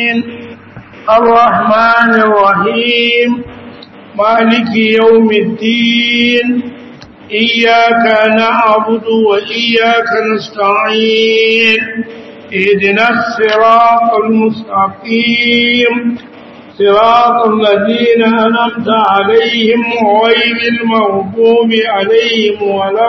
العالمين الرحمن الرحيم مالك يوم الدين إياك نعبد وإياك نستعين اهدنا الصراط المستقيم صراط الذين أنمت عليهم غير المغضوب عليهم ولا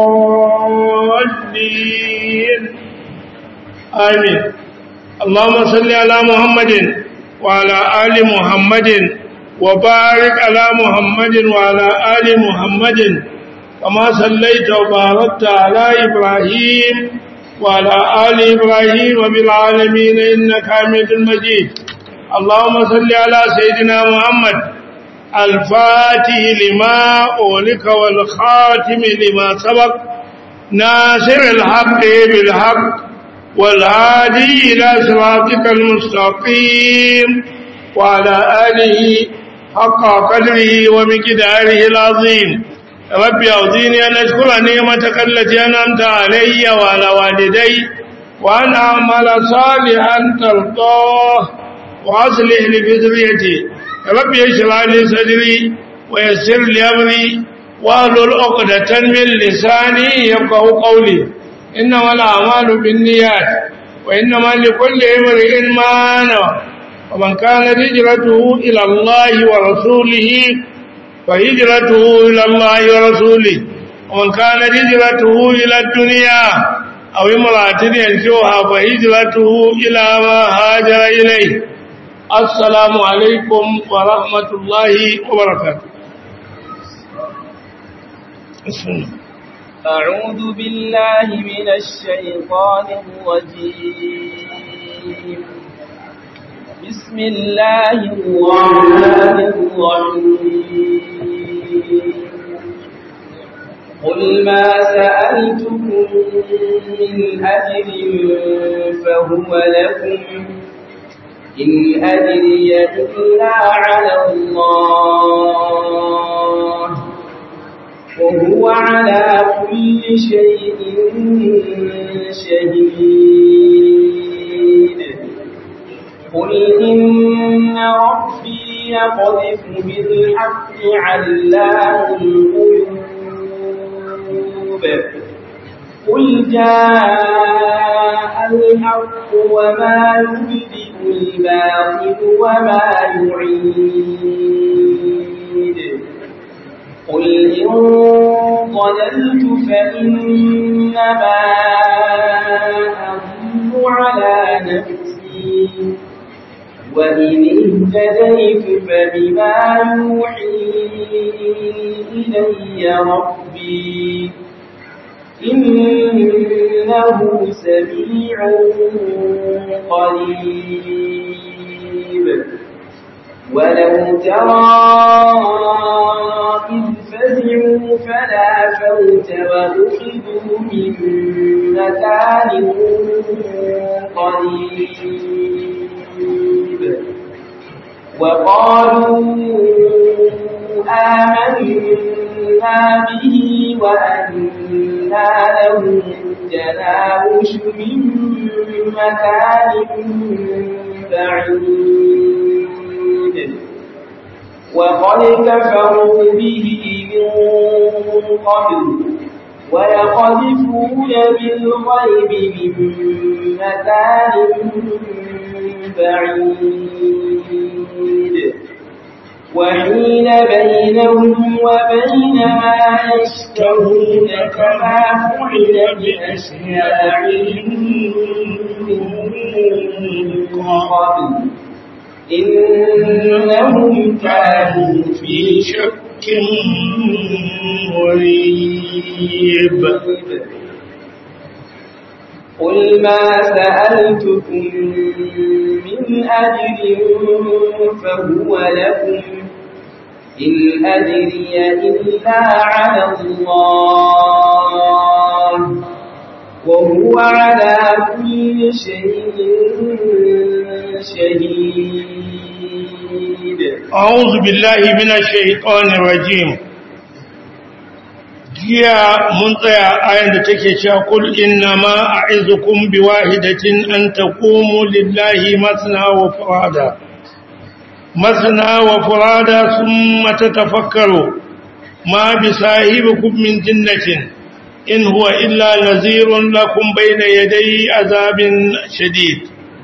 الضالين آمين اللهم صل على محمد وعلى آل محمد وبارك على محمد وعلى آل محمد كما صليت وباركت على إبراهيم وعلى آل إبراهيم وبالعالمين إنك حميد مجيد اللهم صل على سيدنا محمد الفاتح لما أولك والخاتم لما سبق ناصر الحق بالحق والهادي إلى صراطك المستقيم وعلى آله حق قدره ومقداره العظيم ربي أعوذيني أن أشكر نعمتك التي أنعمت علي وعلى والدي وأن أعمل صالحا ترضاه وأصلح لي بذريتي ربي اشرح لي صدري ويسر لي أمري واحلل عقدة من لساني يفقه قولي إنما الأعمال بالنيات وإنما لكل امرئ ما نوى ومن كانت هجرته إلى الله ورسوله فهجرته إلى الله ورسوله ومن كانت هجرته إلى الدنيا أو امرأة ينشوها فهجرته إلى ما هاجر إليه السلام عليكم ورحمة الله وبركاته بسم الله أعوذ بالله من الشيطان الرجيم بسم الله الرحمن الرحيم قل ما سألتكم من أجر فهو لكم إن أدري إلا على الله وهو على كل شيء شهيد قل إن ربي يقذف بالحق علام الغيوب قل جاء الحق وما يبدئ الباطل وما يعيد قل إن ضللت فإنما أضل على نفسي وإن اهتديت فبما يوحي إلي ربي إنه سميع قريب ولو ترى إذ فزعوا فلا فوت وأخذوا من مكان قريب وقالوا آمنا به وأنا لهم التناوش من مكان بعيد وقد كفروا به من قبل ويقذفون بالغيب من مكان بعيد وحين بينهم وبين ما يشتهون كما فعل بأشياعهم من قبل إنهم كانوا في شك مريب قل ما سألتكم من أجر فهو لكم إن أجري إلا على الله وهو على كل شيء شهيد أعوذ بالله من الشيطان الرجيم jiya mun tsaya ayan da take cewa kul inna ma a'izukum biwahidatin an taqumu lillahi masna wa furada masna wa furada thumma tatafakkaru ma bisahibikum min jinnatin in huwa illa nazirun lakum bayna yaday azabin shadid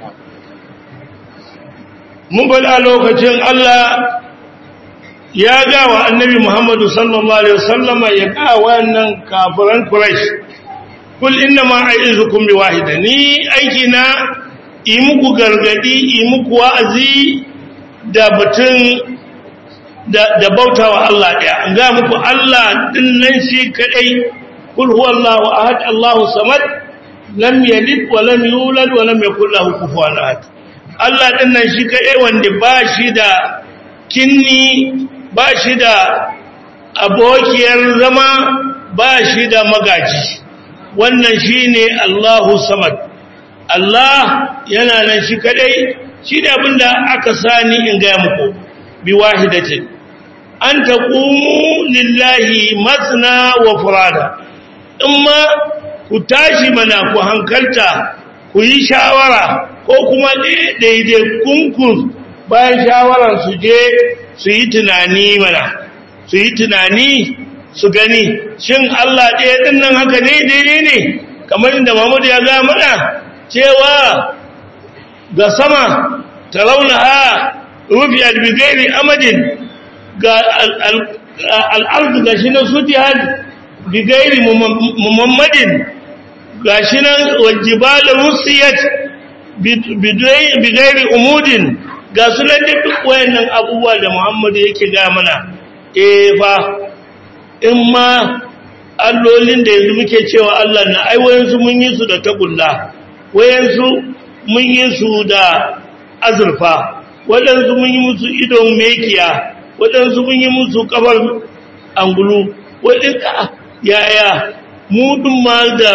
mun bala lokacin Allah ya ga wa annabi Muhammadu sallallahu alaihi wasallam ya ga wannan kafiran Quraysh kul inna ma a'izukum bi wahida ni aiki na yi muku gargadi yi muku wa'azi da batun da, da bautawa Allah daya ga muku Allah din nan shi kadai kul huwallahu ahad Allahu samad lam yalid wa lam yulad wa lam yakul lahu kufuwan ahad Allah din nan shi kadai wanda ba shi da kinni ba shi da abokiyar zama ba shi da magaji wannan shi ne Allahu samad Allah yana nan shi kadai shi ne abinda aka sani in gaya muku bi wahidatin an taqumu lillahi masna wa furada ma ku tashi mana ku hankalta ku yi shawara ko kuma daidai kunkun bayan shawarar su je su yi tunani mana su yi tunani su gani shin Allah ɗaya ɗin nan haka ne daidai ne kamar inda Muhammad ya ga mana cewa ga sama ta ha rufi albigairi amadin ga al'arzu ga shi na sutihar bigairi muhammadin ga shi nan wajibala rusiyat bigairi umudin ga sunan da duk wayannan abubuwa da Muhammadu yake ga mana eh fa in ma allolin da yanzu muke cewa Allah na ai wayansu mun yi su da tagulla wayansu mun yi su da azurfa wadansu mun yi musu idon mekiya wadansu mun yi musu kafar angulu wadinka yaya mu dun ma da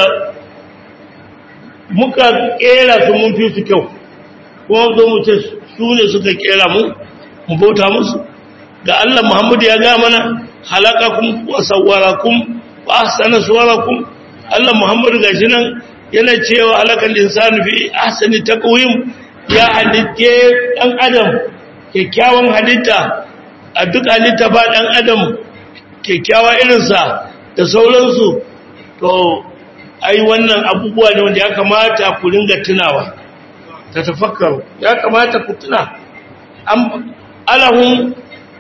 muka kera su mun fi su kyau kuma zo mu ce su ne suka kera mu mu bauta musu da Allah Muhammadu ya ga mana halakakum wa sawwarakum wa ahsana suwarakum Allah Muhammadu gashi nan yana cewa halakal insanu fi ahsani taqwim ya halitte dan adam kyakkyawan halitta a duk halitta ba dan adam kyakkyawa irinsa da sauransu to ai wannan abubuwa ne wanda ya kamata ku ringa tunawa ta tafakkaru ya kamata ku tuna alahun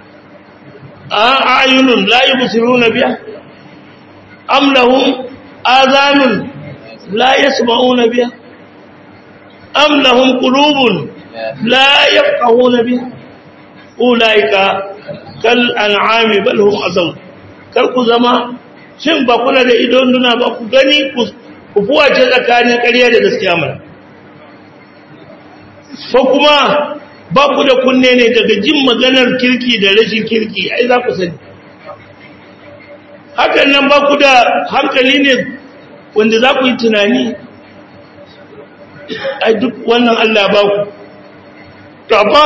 ayunun la yubsiruna biha am lahum azanun la yasma'una biha am lahum qulubun la yafqahuna biha ulaika kal an'ami bal hum azal kar ku zama shin ba kula da idon duna ba ku gani ku fuwace tsakanin ƙarya da gaskiya mana ko kuma ba ku da kunne ne daga jin maganar kirki da rashin kirki ai za ku sani hakan nan ba ku da hankali ne wanda za ku yi tunani ai duk wannan Allah ba ku to amma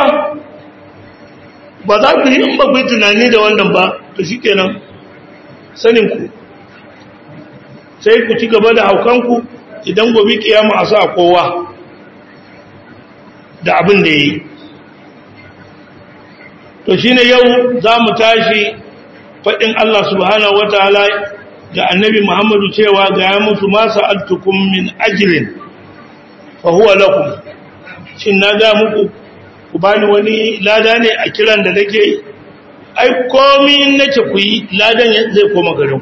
ba za ku yi in ba ku yi tunani da wannan ba to shi kenan saninku sai ku ci gaba da haukanku idan gobe kiyama a sa kowa da abin da ya yi to shi ne yau za mu tashi faɗin Allah subhanahu wataala ga annabi Muhammadu cewa ga ya musu masu altukun min ajirin fa huwa lakum shin na ga muku ku bani wani lada ne a kiran da nake yi ai komi in nace ku yi ladan zai koma garin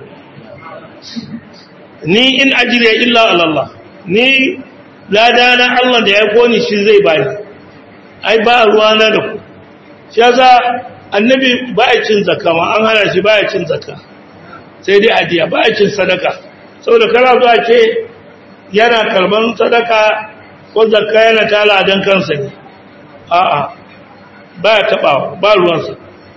ni in ajriya illa ala Allah ni lada na Allah da ya koni shi zai bani ai ba ruwa na da ku shi yasa annabi ba ya cin zakka ma an hana shi ba ya cin zakka sai dai adiya ba ya cin sadaka saboda kana zuwa ce yana karban sadaka ko zakka yana tala dan kansa ne a'a ba ya taba ba ruwansa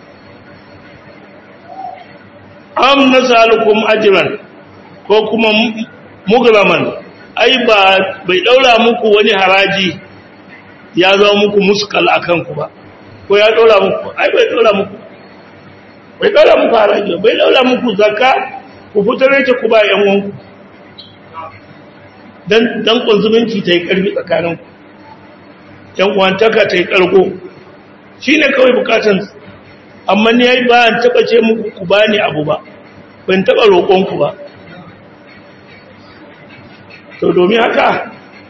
am nasalukum ajran ko kuma mugraman ai ba bai daura muku wani haraji ya zama muku muskal akan ku ba ko ya daura muku ai bai daura muku bai daura muku haraji bai daura muku zakka ku fitar ta ku ba yan wanku dan dan kunzuminci ta yi karfi tsakanin yan uwantaka ta yi karko shine kawai bukatun amma ni yayi ba an taba ce muku ku bani abu ba ban taba roƙon ku ba to domin haka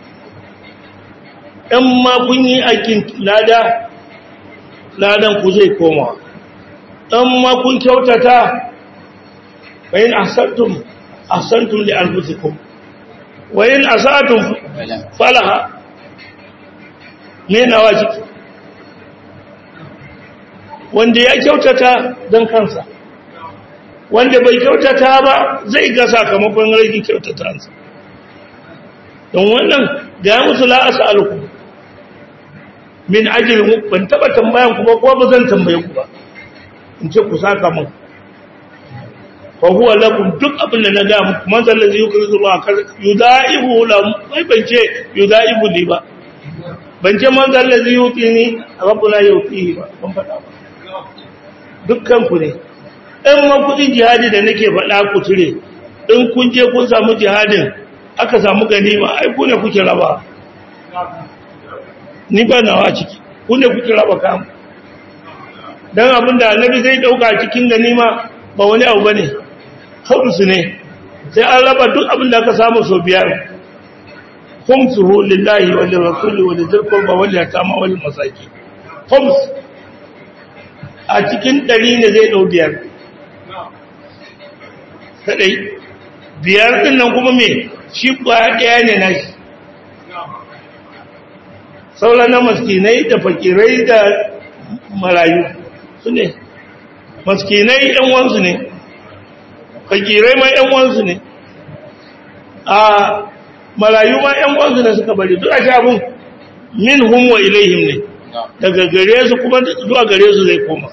ɗan ma kun yi aikin lada ladan ku zai koma ɗan ma kun kyautata bayan asantum asantum li anfusikum wayin asatum falaha me nawa ciki wanda ya kyautata don kansa wanda bai kyautata ba zai ga sakamakon rage kyautatansa don wannan ga musu la'asa alku min ajiyar ban taba tambayan ku ba ko ba zan tambaye ku ba in ce ku saka mun fa huwa lakum duk abin da na ga muku man zalla zai yukrizu Allah kar yudaihu la bai ban ce yudaihu li ba ban ce man zalla zai yutini rabbuna yutihi ba ban faɗa ba dukkan ku ne in ma kudin jihadi da nake faɗa ku cire in kun je kun samu jihadin aka samu ganima ai ku ne kuke raba ni ba nawa ciki ku ne kuke raba kam dan abinda annabi zai dauka cikin ganima ba wani abu bane su ne sai an raba duk abinda aka samu so biyar khumsuhu lillahi wa lirrasuli wa lidhil qurba wal yatama wal masakin khums a cikin ɗari ne zai ɗau biyar kaɗai biyar ɗin nan kuma me shi ƙwaya ɗaya ne na shi sauran na maskinai da fakirai da marayu su ne maskinai ‘yan wansu ne fakirai ma ‘yan wansu ne a marayu ma ‘yan wansu ne suka bari duk a shabin min hun wa ilaihim ne daga gare su kuma zuwa gare su zai koma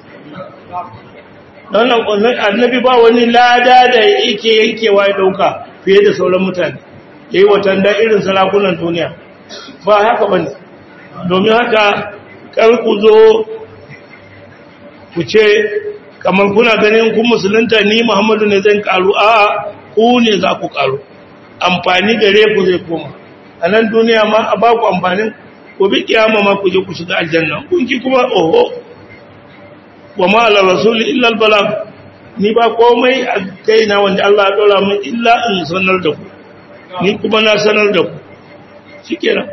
wannan annabi ba wani lada da yake yankewa ya dauka fiye da sauran mutane yayi watan da irin sarakunan duniya ba haka bane domin haka kar ku zo ku ce kamar kuna ganin kun musulunta ni Muhammadu ne zan karu a ku ne za ku karu amfani gare ku zai koma a nan duniya ma a ba ku amfanin ku bi kiyama ma ku je ku shiga aljanna kun ki kuma oho wa ma ala rasul illa al balag ni ba komai a kaina wanda Allah ya dora min illa in sanar da ku ni kuma na sanar da ku shikenan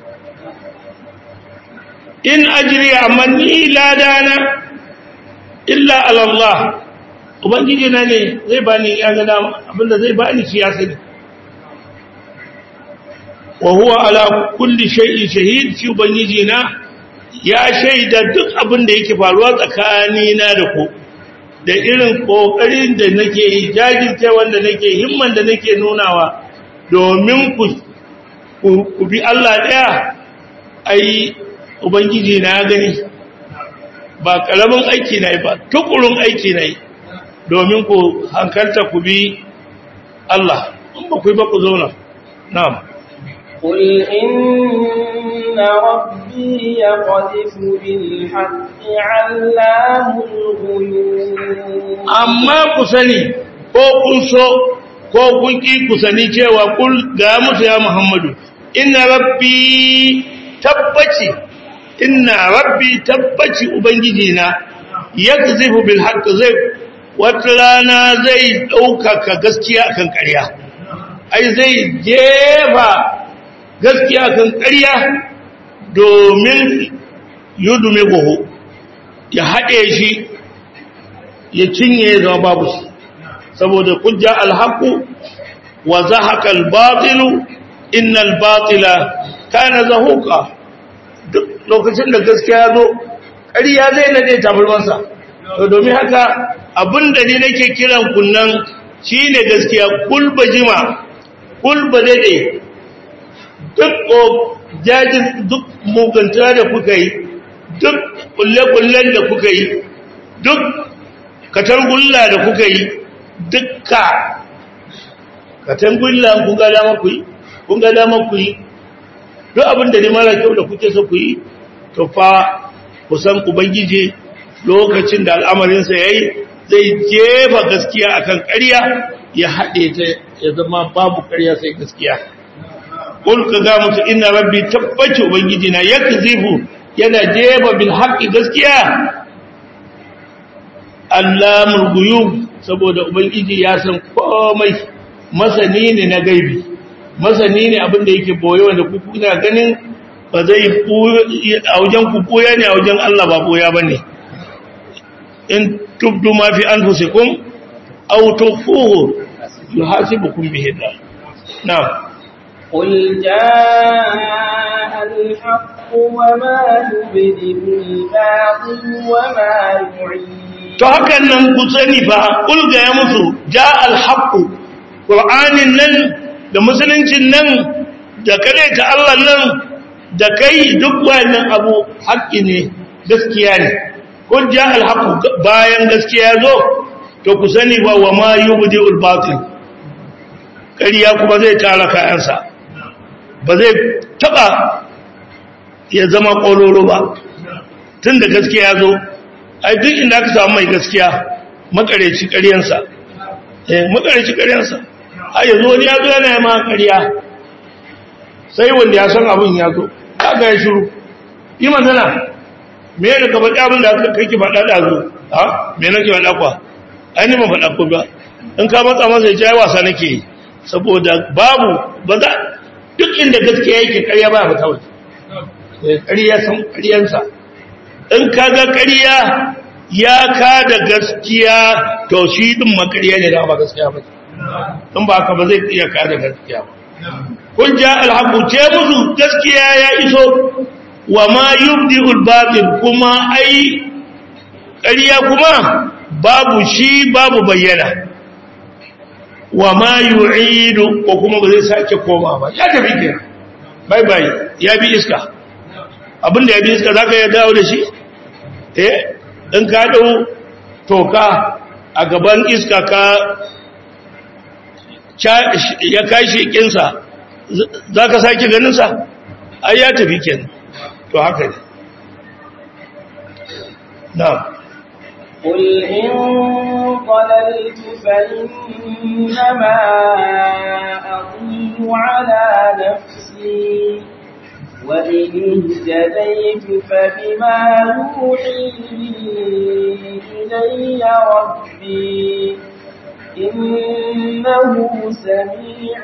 in ajri amma ni ladana illa ala Allah ubangiji na ne zai bani ya ga dama abinda zai bani shi ya sani wa huwa ala kulli shay'in shahid shi ubangiji na ya shaida duk abin da yake faruwa tsakanina da ku da irin kokarin da nake yi jajirce wanda nake himman da nake nunawa domin ku ku bi Allah daya ai ubangiji na gani ba karamin aiki na yi ba tukurun aiki na yi domin ku hankalta ku bi Allah in ba ku yi ba ku zauna na'am قل إن ربي يقذف بالحق علام الغيوب amma ku sani ko kun so ko kun ki ku sani cewa kul ga musu ya Muhammadu inna rabbi tabbaci inna rabbi tabbaci ubangiji na yakzifu bil haqq zai wata rana zai ɗaukaka gaskiya akan ƙarya ai zai jefa gaskiya kan ƙarya domin yudume goho ya haɗe shi ya cinye ya zama babu shi saboda kujja alhaku wa zahaka albatilu innal batila kana zahuka duk lokacin da gaskiya ya zo ƙarya zai nade tabarmansa to domin haka abinda ni nake kiran kunnan shine gaskiya kulba jima kulba dade duk jajin duk muganta da kuka yi duk kulle-kullen da kuka yi duk katangulla da kuka yi dukka katangulla kun ga dama ku yi kun ga dama ku yi duk abin da ne mara kyau da kuke so ku yi to fa kusan ubangiji lokacin da al'amarinsa ya yi zai jefa gaskiya akan ƙarya ya haɗe ta ya zama babu ƙarya sai gaskiya qul ka ga musu inna rabbi tabbaci ubangiji na yakzifu yana jeba bil haqqi gaskiya allamul ghuyub saboda ubangiji ya san komai masani ne na gaibi masani ne abin da yake boye wanda ku kuna ganin ba zai a wajen ku boya ne a wajen Allah ba boya bane in tubdu ma fi anfusikum aw tukhfuhu yuhasibukum bihi Allah na'am قل جاء الحق وما يبدئ الباطل وما يعيد to hakan nan ku sani fa ulga ya musu ja alhaqu qur'anin nan da musuluncin nan da kare ta Allah nan da kai duk wannan abu haƙƙi ne gaskiya ne kun ja alhaqu bayan gaskiya zo to ku sani ba wa ma yubdi'ul batil ƙarya kuma zai tara kayansa ba zai taba ya zama ƙololo ba tun da gaskiya zo ai duk inda aka samu mai gaskiya makareci ƙaryansa eh makareci ƙaryansa ai yanzu wani ya zo yana yi ma ƙarya sai wanda ya san abin ya zo kaga ya shiru yi magana me ne ka faɗi abin da kake faɗa da zo ha me nake faɗa kwa ai ni ban faɗa ko ba in ka matsa masa ya ce ai wasa nake yi saboda babu ba za duk inda gaskiya yake ƙarya ba ba kawai ƙarya san ƙaryansa in ka ga ƙarya ya ka da gaskiya to shi ɗin makarya ne da ba gaskiya ba in ba ka ba zai iya ka da gaskiya ba kun ja alhaku ce musu gaskiya ya iso wa ma yubdi'ul batil kuma ai ƙarya kuma babu shi babu bayyana wa ma yu'idu ko kuma ba zai sake koma ba ya tafi kenan bye bye ya bi iska abinda ya bi iska zaka ya dawo da shi eh in ka dau toka a gaban iska ka ya kashi kinsa zaka sake ganin sa ai ya tafi kenan to haka ne na'am قل إن ضللت فإنما أضل على نفسي وإن اهتديت فبما يوحي إلي ربي إنه سميع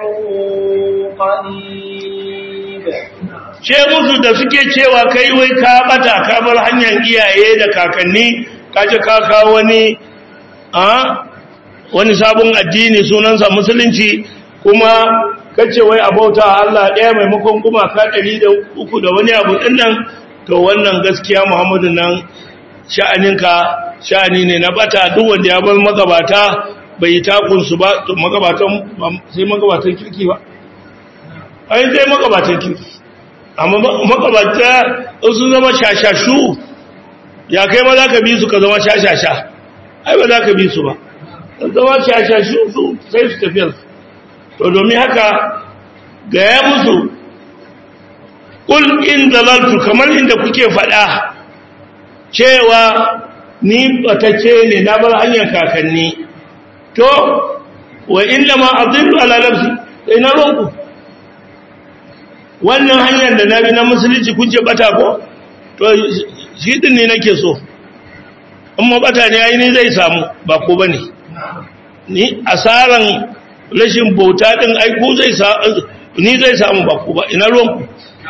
قريب ce musu da suke cewa kai wai ka bata ka bar hanyar iyaye da kakanni kaje ka kawo wani a wani sabon addini sunansa musulunci kuma kace wai abauta Allah ɗaya maimakon kuma ka ɗari da uku da wani abu ɗin nan to wannan gaskiya Muhammadu nan sha'aninka sha'ani ne na bata duk wanda ya bar magabata bai yi takunsu ba to magabatan sai magabatan kirki ba ai sai magabatan kirki amma magabata sun zama shashashu ya kai ma za ka bi su ka zama shashasha ai ba za ka bi su ba zama shashashu su sai su tafiyarsu to domin haka gaya musu ƙul in dalaltu kamar inda kuke faɗa cewa ni ɓatacce ne na bar hanyar kakanni to wa inda ma azillu ala nafsi sai na ronku wannan hanyar da na bi na musulunci kun ce bata ko to shi din ne nake so amma bata ne ai ni zai samu ba ko bane ni asaran rashin bauta din ai ku zai ni zai samu ba ku ba ina ruwanku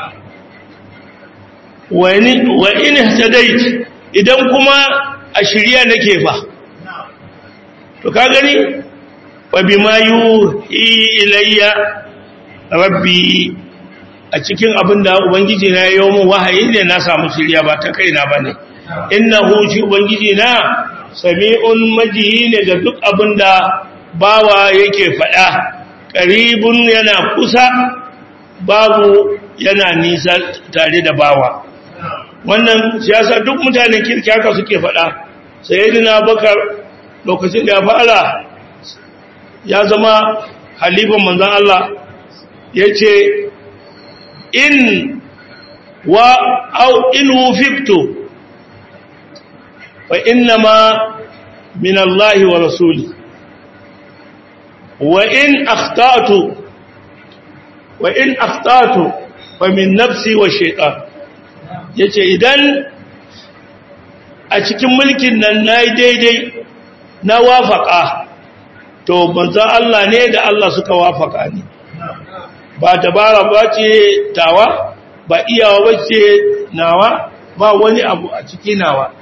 wa in hadait idan kuma a shirya nake fa to ka gani wa bima yuhi ilayya rabbi a cikin abin da ubangiji na ya yi mu wahayi ne na samu shirya ba ta kaina ba ne innahu shi ubangiji na sami'un majihi ne ga duk abin da bawa yake faɗa ƙaribun yana kusa babu yana nisa tare da bawa wannan siyasa duk mutanen kirki haka suke faɗa sayyidina bakar lokacin da ya fara ya zama halifan manzon Allah yace in wa au in wufiktu fa innama min Allah wa rasuli wa in akhtatu wa in akhtatu fa min nafsi wa shaytan yace idan a cikin mulkin nan nayi daidai na wafaka to manzo Allah ne da Allah suka wafaka ni ba dabara ba ce tawa ba iyawa ba ce nawa ba wani abu a ciki nawa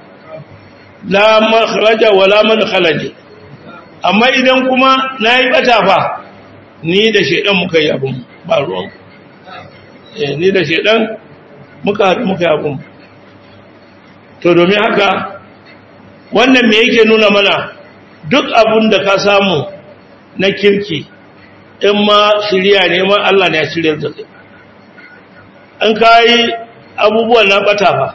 la makhraja wala man khalaja amma idan kuma nayi bata fa ni da shedan muka yi abun ba ruwan eh ni da shedan muka muka yi abun to domin haka wannan me yake nuna mana duk abun da ka samu na kirki in ma shirya ne ma Allah ne ya shirya da kai an kai abubuwan na bata fa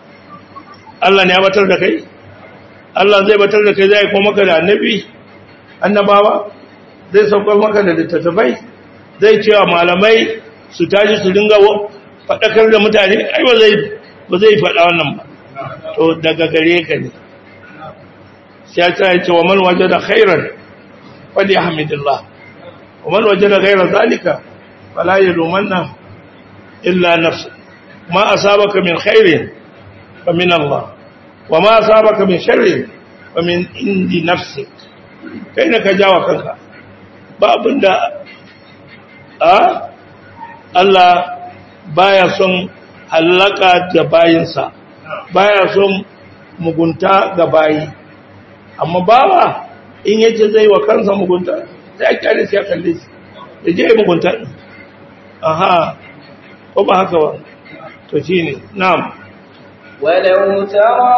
Allah ne ya batar da kai Allah zai batar da kai zai kuma maka da annabi annabawa zai saukar maka da littattafai zai cewa malamai su tashi su dinga faɗakar da mutane ai ba zai ba zai faɗa wannan ba to daga gare ka ne sai ya ce wa man wajada khairan fali hamidillah wa man wajada ghayra zalika fala yalumanna illa nafsa ma asabaka min khairin fa min Allah wa ma asabaka min sharrin fa min indi nafsik kai ne ka jawa kanka ba abinda a Allah baya son halaka da bayinsa baya son mugunta ga bayi amma bawa in yace zai wa kansa mugunta sai a kyale sai a kalle shi da je yi mugunta ɗin aha ko ba haka ba to shi ne na'am ولو ترى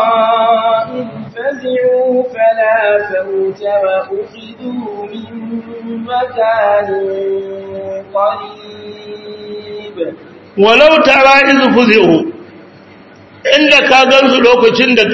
إذ فزعوا فلا فوت وأخذوا من مكان قريب walau tara iz fuzi'u inda ka gansu lokacin da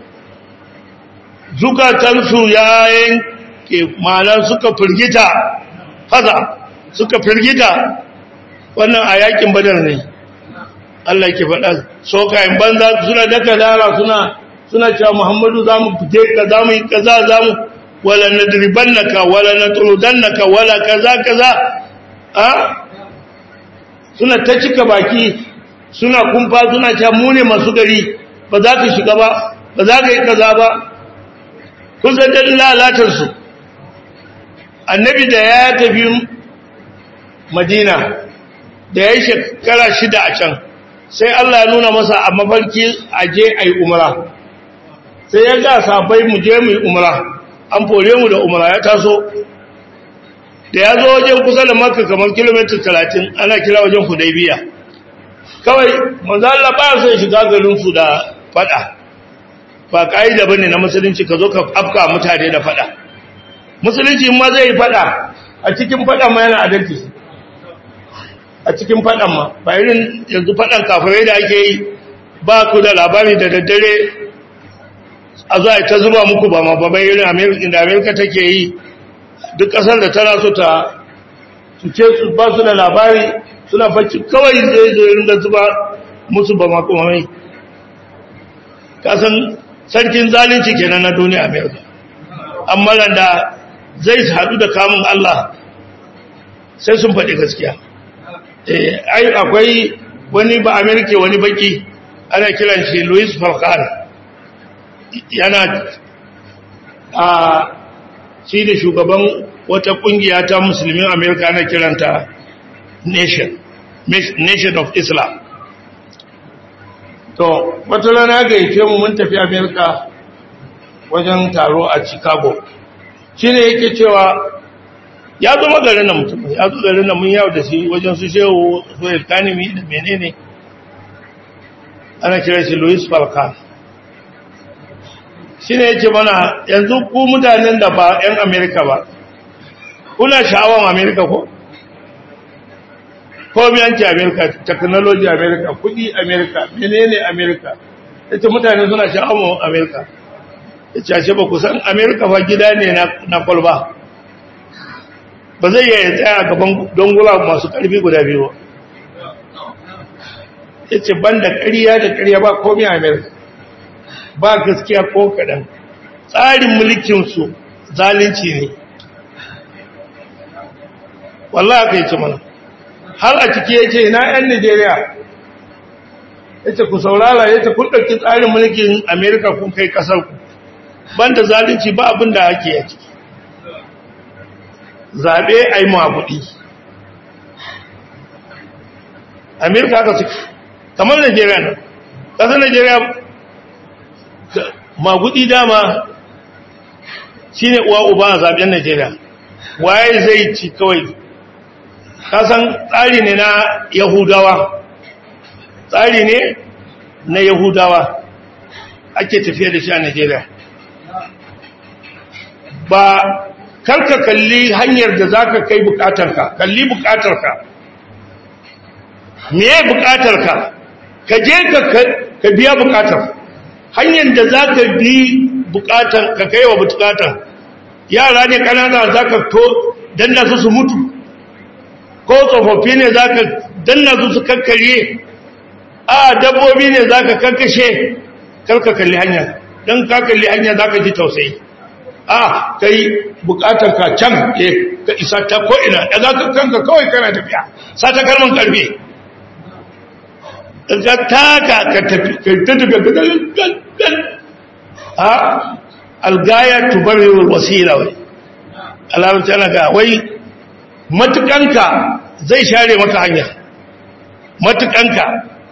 zukatansu ya yanke malan suka firgita faza suka firgita wannan a yakin badar ne Allah ke faɗa sokayen banza suna daka dara suna suna cewa Muhammadu za mu fite ka za mu yi kaza za mu wala nadribannaka wala natrudannaka wala kaza kaza a suna ta cika baki suna kumfa suna cewa mu ne masu gari ba za ka shiga ba ba za ka yi kaza ba kun san dalilin lalatar su annabi da ya tafi madina da ya yi shekara shida a can sai Allah ya nuna masa a mafarki a je a yi umara sai ya ga sabai mu je mu yi umara an fore mu da umara ya taso da ya zo wajen kusa da maka kamar kilomita talatin ana kira wajen hudaibiya kawai manzo Allah ba sai shiga garin su da fada ba kaida bane na musulunci ka zo ka afka mutane da fada musulunci ma zai yi fada a cikin fada ma yana adalci a cikin fadan ma ba irin yanzu fadan kafirai da ake yi ba ku da labari da daddare a zo ta zuba muku ba ma ba bai irin da amerika take yi duk kasar da tana so ta suke su ba su da labari suna bacci kawai zai zo irin da zuba musu ba ma kuma mai kasan sarkin zalunci kenan na duniya amerika amma da zai haɗu da kamun allah sai sun faɗi gaskiya ai akwai wani ba amerika wani baki ana kiran shi louis falcon yana a shi da shugaban wata kungiya ta musulmin amerika ana kiranta nation nation of islam to wata rana ga yake mu mun tafi amerika wajen taro a chicago shi ne yake cewa ya zama garin nan mutum ya zo garin nan mun yawo da shi wajen su shehu su ilkanimi da menene ana kira shi louis falcon shi ne yake mana yanzu ku mutanen da ba 'yan amerika ba kuna sha'awan amerika ko? komiyanci amerika technology amerika kudi amerika menene amerika ya ce mutane suna sha'awan amerika ya ce ashe ba ku san amerika ba gida ne na kwalba ba zai yi tsaya gaban dongula masu karfi guda biyu ya ce ban da ƙariya da ƙariya ba komi a amerika ba gaskiya ko kaɗan tsarin mulkinsu zalunci ne wallahi aka yi ce mana har a ciki ya ce na 'yan Nijeriya ya ce ku saurara ya ce kun ɗauki tsarin mulkin Amerika kun kai ƙasarku ban da zalunci ba abin da ake ya ciki zaɓe a yi mabuɗi Amerika haka suke kamar Najeriya nan ƙasar Najeriya mabuɗi dama shi ne uwa uba a zaɓen Najeriya waye zai ci kawai kasan tsari ne na yahudawa tsari ne na yahudawa ake tafiya da shi a najeriya ba karka kalli hanyar da za ka kai bukatarka kalli bukatarka me bukatarka ka je ka biya bukatar hanyar da za ka bi bukatar ka kai wa bukatar yara ne kanana za ka to danna su su mutu ko tsofaffi ne za ka danna su su kakkarye a dabbobi ne za ka kakkashe karka kalli hanya don ka kalli hanya za ka ji tausayi a ka yi bukatar ka can ka isa ta ko'ina da za ka kanka kawai kana tafiya sa ta karman karfe ka taka ka tafi ka ta tafiya a algaya tubarewar wasila wai alamta na ga wai matukanka zai share maka hanya matukanka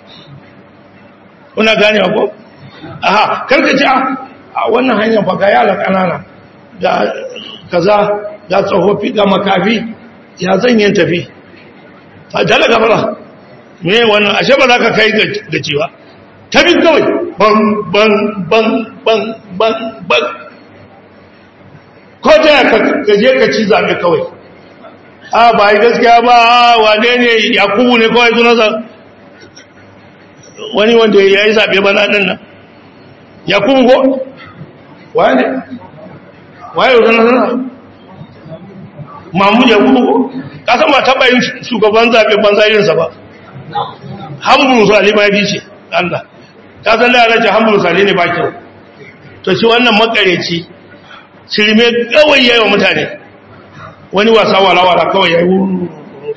kuna gane ko aha karka ci a wannan hanya ba ga yara kanana ga kaza ga tsofaffi ga makafi ya zan yin tafi a dalaga fara me wannan ashe ba za ka kai ga cewa tafi kawai ban ban ban ban ban ban ko ta ka je ka ci zaɓe kawai a ba yi gaskiya ba wane ne yakubu ne kawai sunansa wani wanda ya yi zaɓe ba na ɗin nan yakubu ko wane waye yau sunansa mamu yakubu ko kasan ba taɓa yin shugaban zaɓe banza irinsa ba hamburu sali ma fi ce Allah ta san da ana ce hamburu sali ne ba kyau to shi wannan makareci shirme kawai yayi wa mutane wani wasa wala-wala kawai ya yi wuru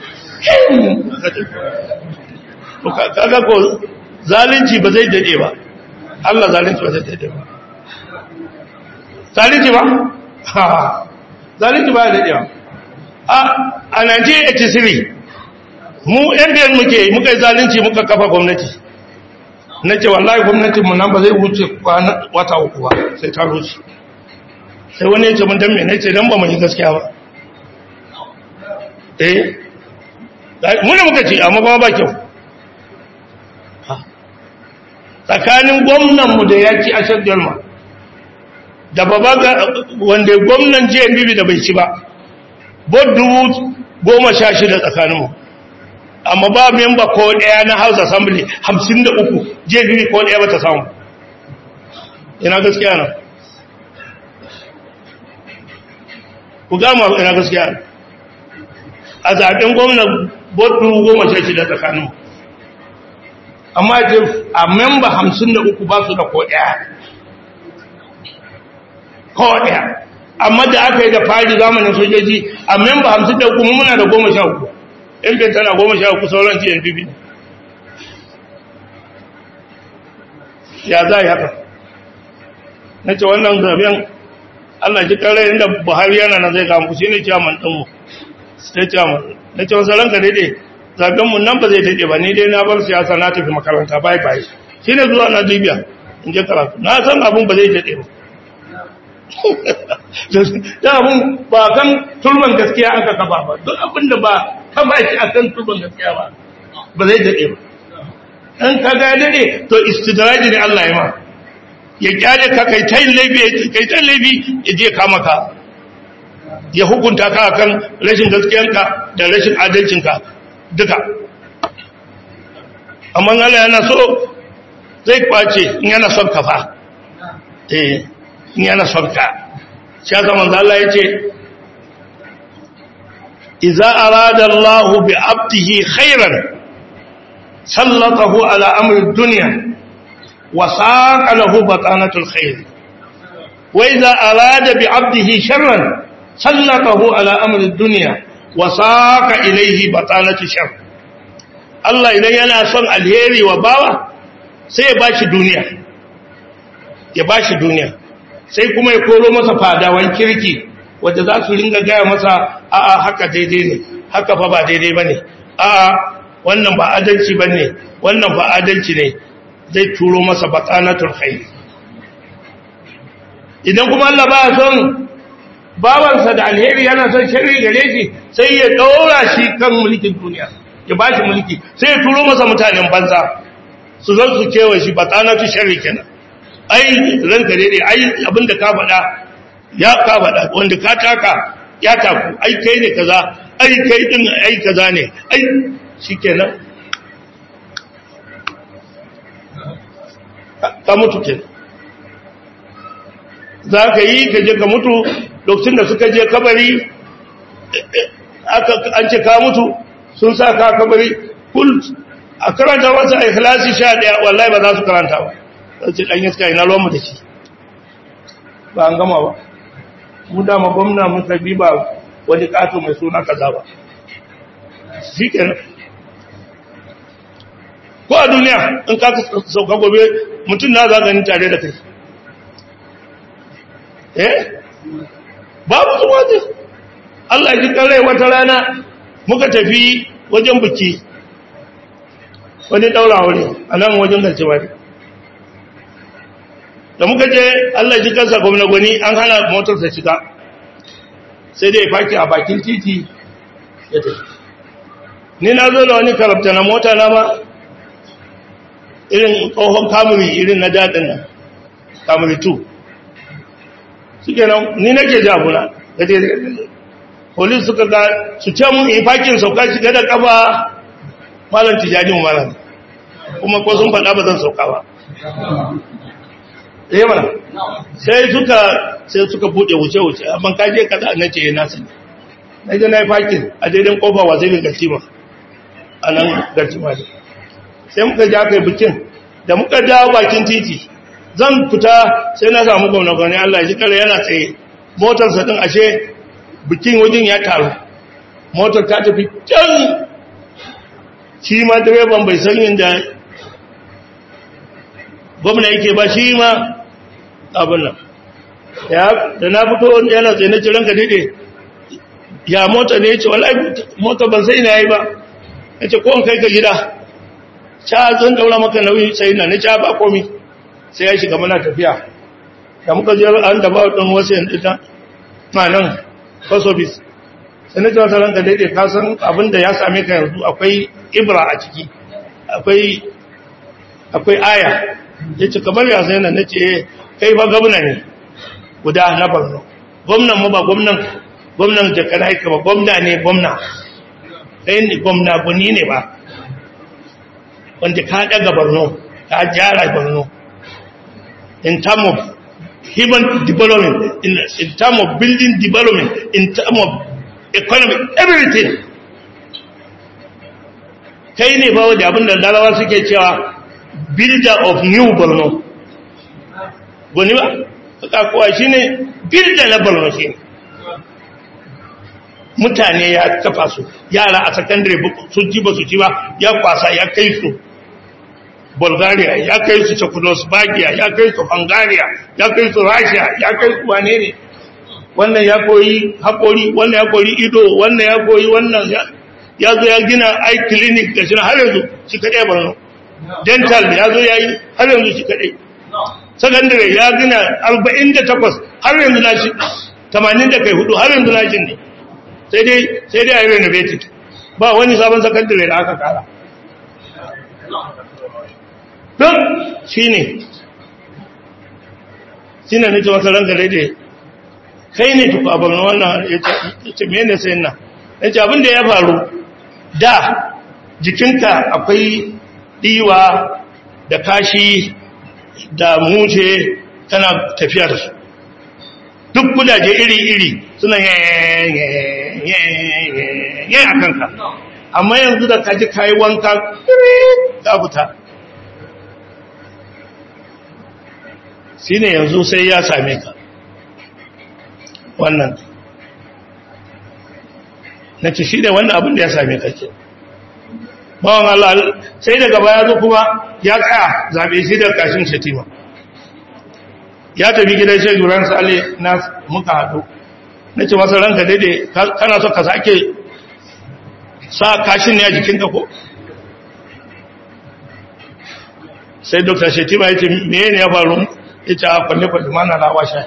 kaga ko zalunci ba zai dade ba Allah zalunci ba zai dade ba zalunci ba ha zalunci ba ya dade ba a a 1983 mu yan biyan muke muka yi zalunci muka kafa gwamnati na ce wallahi gwamnatinmu nan ba zai wuce wata uku ba sai ta rushe sai wani ya ce mun dan me ne ce dan ba mu yi gaskiya ba eh muna muka ce amma kuma ba kyau tsakanin gwamnanmu da ya ci ashar jalma da baba wanda gwamnan jmbb da bai ci ba bod dubu goma sha shida tsakaninmu amma ba memba ko daya na house assembly hamsin da uku jmbb ko daya ba ta samu ina gaskiya nan ku gama ina gaskiya nan a zaɓen gwamnan bodu goma sha shida tsakanin amma ce a memba hamsin da uku ba su da koɗaya koɗaya amma da aka yi da fari zamanin sojoji a memba hamsin da uku muna da goma sha uku yan tana goma sha uku sauran cnpp ya za a yi haka na ce wannan zaben allah ji kare inda buhari yana na zai gamu shi ne ciyaman ɗinmu sai chairman na ce wasu ranka daidai zaɓenmu nan ba zai daidai ba ni dai na bar siyasa na tafi makaranta bai bai shi ne zuwa na libya in je karatu na san abin ba zai daidai ba da abin ba kan turban gaskiya aka kafa ba duk abin da ba kafa shi a kan turban gaskiya ba ba zai daidai ba in ka ga daidai to istidraji ne Allah ya ma ya kyale ka kai ta laifi kai ta laifi ya je kama ka ya hukunta ka kan rashin gaskiyanka da rashin adalcinka duka amma Allah yana so zai kwace in yana son ka fa eh in yana son ka shi haka manzo Allah yace idza arada Allah bi abdihi khairan sallatahu ala amri dunya wa saqa lahu batanatul khair wa idza arada bi abdihi sharran سلطه على أمر الدنيا wasaka ilaihi batanatu shar Allah idan yana son alheri wa bawa sai ya bashi duniya ya bashi duniya sai kuma ya koro masa fadawan kirki wanda za su ringa gaya masa a'a haka daidai ne haka fa ba daidai bane a'a wannan ba adalci bane wannan ba adalci ne zai turo masa batanatul khair idan kuma Allah ba son bawansa da alheri yana son sharri gare shi sai ya daura shi kan mulkin duniya ya ba shi mulki sai ya turo masa mutanen banza su zo su kewa shi batanatul sharri kenan ai ranka daidai ai abinda ka faɗa ya ka faɗa wanda ka taka ya taku ai kai ne kaza ai kai din ai kaza ne ai shikenan ka mutu kenan za ka yi ka je ka mutu lokacin da suka je kabari an ce ka mutu sun sa ka kabari kul a karanta wasu a ikhlasi sha ɗaya wallahi ba za su karanta ba sai ce ɗan iska ina ruwanmu da shi ba an gama ba mu dama gwamna muka bi ba wani ƙato mai suna kaza ba shi kenan ko a duniya in ka sauka gobe mutum na za gani tare da kai eh babu zuwa ce Allah ji rai wata rana muka tafi wajen biki wani daura wuri a nan wajen garci bari da muka je Allah ji kansa gwamna gwani an hana motarsa shiga sai dai faki a bakin titi ya tafi ni na zo da wani karabta na mota na ma irin tsohon kamuri irin na daɗin nan kamuri 2 suke nan ni nake jaguna da dai polis suka ga su ce mun in fakin sauka shiga da kafa malam tijani mu malam kuma ko sun faɗa ba zan sauka ba eh mana sai suka sai suka bude wuce wuce amma ka je kaza na ce na sani na je na yi fakin a daidai kofa wa zai gartima a nan gartima ne sai muka ja kai bikin da muka dawo bakin titi zan fita sai na samu gwamna gwamna Allah ji kare yana tsaye motarsa din ashe bikin wajen ya taru motar ta tafi can shi ma direban bai san inda gwamna yake ba shi ma abin nan da na fito yana tsaye na ciran ka daidai ya mota ne ya ce wallahi mota ban sai na yi ba ya ce ko kai ka gida ca zan daura maka nauyi sai na na ca ba komi sai ya shiga mana tafiya da muka je an da ba ɗin wasu yan ɗita ma nan fasobis sai na ce wata ranka daidai ka san abin da ya same ka yanzu akwai ibra a ciki akwai aya ya ce kamar ya sai na ce kai ba gwamna ne guda na borno gwamnan mu ba gwamnan gwamnan jakar haika ba gwamna ne gwamna kai ne gwamna guni ne ba wanda ka daga borno ka gyara borno in term of human development in, in term of building development in term of economic everything kai ne ba wadda abinda larawa suke cewa builder of new borno goni ba kakuwa shi ne builder na borno shi ne mutane ya kafa su yara a sakandare sun ci ba su ci ba ya kwasa ya kai su bulgaria ya kai su czechoslovakia ya kai su hungary ya kai su russia ya kai su wane ne wannan ya koyi haƙori wannan ya koyi ido wannan ya koyi wannan ya zo ya gina ai clinic da shi har yanzu shi kaɗai barno dental ya zo ya yi har yanzu shi kaɗai secondary ya gina 48 har yanzu na shi 80 da kai hudu har yanzu na shi ne sai dai sai dai a yi renovated ba wani sabon secondary da aka kara don shi ne shi ne nake wata ranka daidai kai ne tuku abin wannan ya ce mene sai na ya ce abinda ya faru da jikinka akwai ɗiwa da kashi da muce tana tafiya da su duk kudaje iri-iri suna yayin a kanka amma yanzu da kaji kayi wanka ka fita shi ne yanzu sai ya same ka wannan na ce shi da wannan abin da ya same kake bawan Allah sai daga baya zo kuma ya tsaya zaɓe shi da kashin shatima ya tafi gidan shaidu ran sale na muka haɗu na ce masa ranka daidai kana so ka sake sa kashin ne a jikinka ko sai dokta shatima ya ce meye ne ya faru ya ce a kwalle-kwalle mana na washe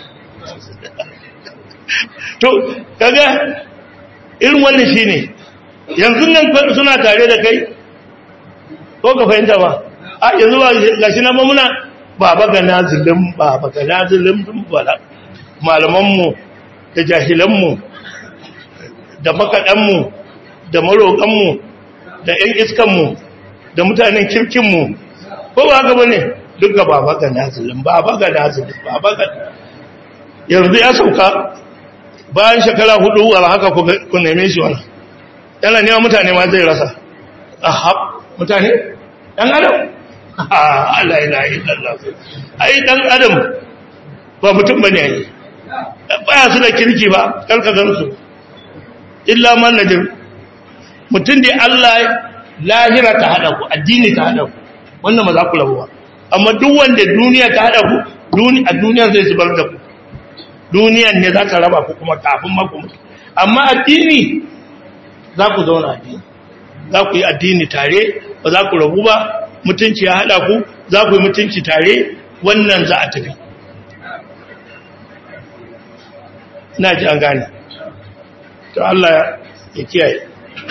to kaga irin wannan shi ne yanzu nan suna tare da kai ko ka fahimta ba a yanzu ba ga shi na mamuna baba ga nazilin baba ga nazilin bala malamanmu da jahilanmu da makaɗanmu da maroƙanmu da 'yan iskanmu da mutanen kirkinmu ko ba haka ba ne duk ga baba ga nazilin baba ga nazilin baba ga yanzu ya sauka bayan shekara hudu wa haka ku neme shi wani yana nema mutane ma zai rasa ahab mutane ɗan adam Allah ya layi Allah ai ɗan adam ba mutum ba ne yi baya su da kirki ba karkazansu illa man najir mutum da Allah lahira ta haɗa ku addini ta haɗa ku wannan ma za ku rabu ba amma duk wanda duniya ta haɗa ku a duniya zai zubar da ku duniyan ne za ta raba ku kuma kafin maku amma addini za ku zauna addini za ku yi addini tare ba za ku rabu ba mutunci ya haɗa ku za ku yi mutunci tare wannan za a tafi na ji an gane to Allah ya kiyaye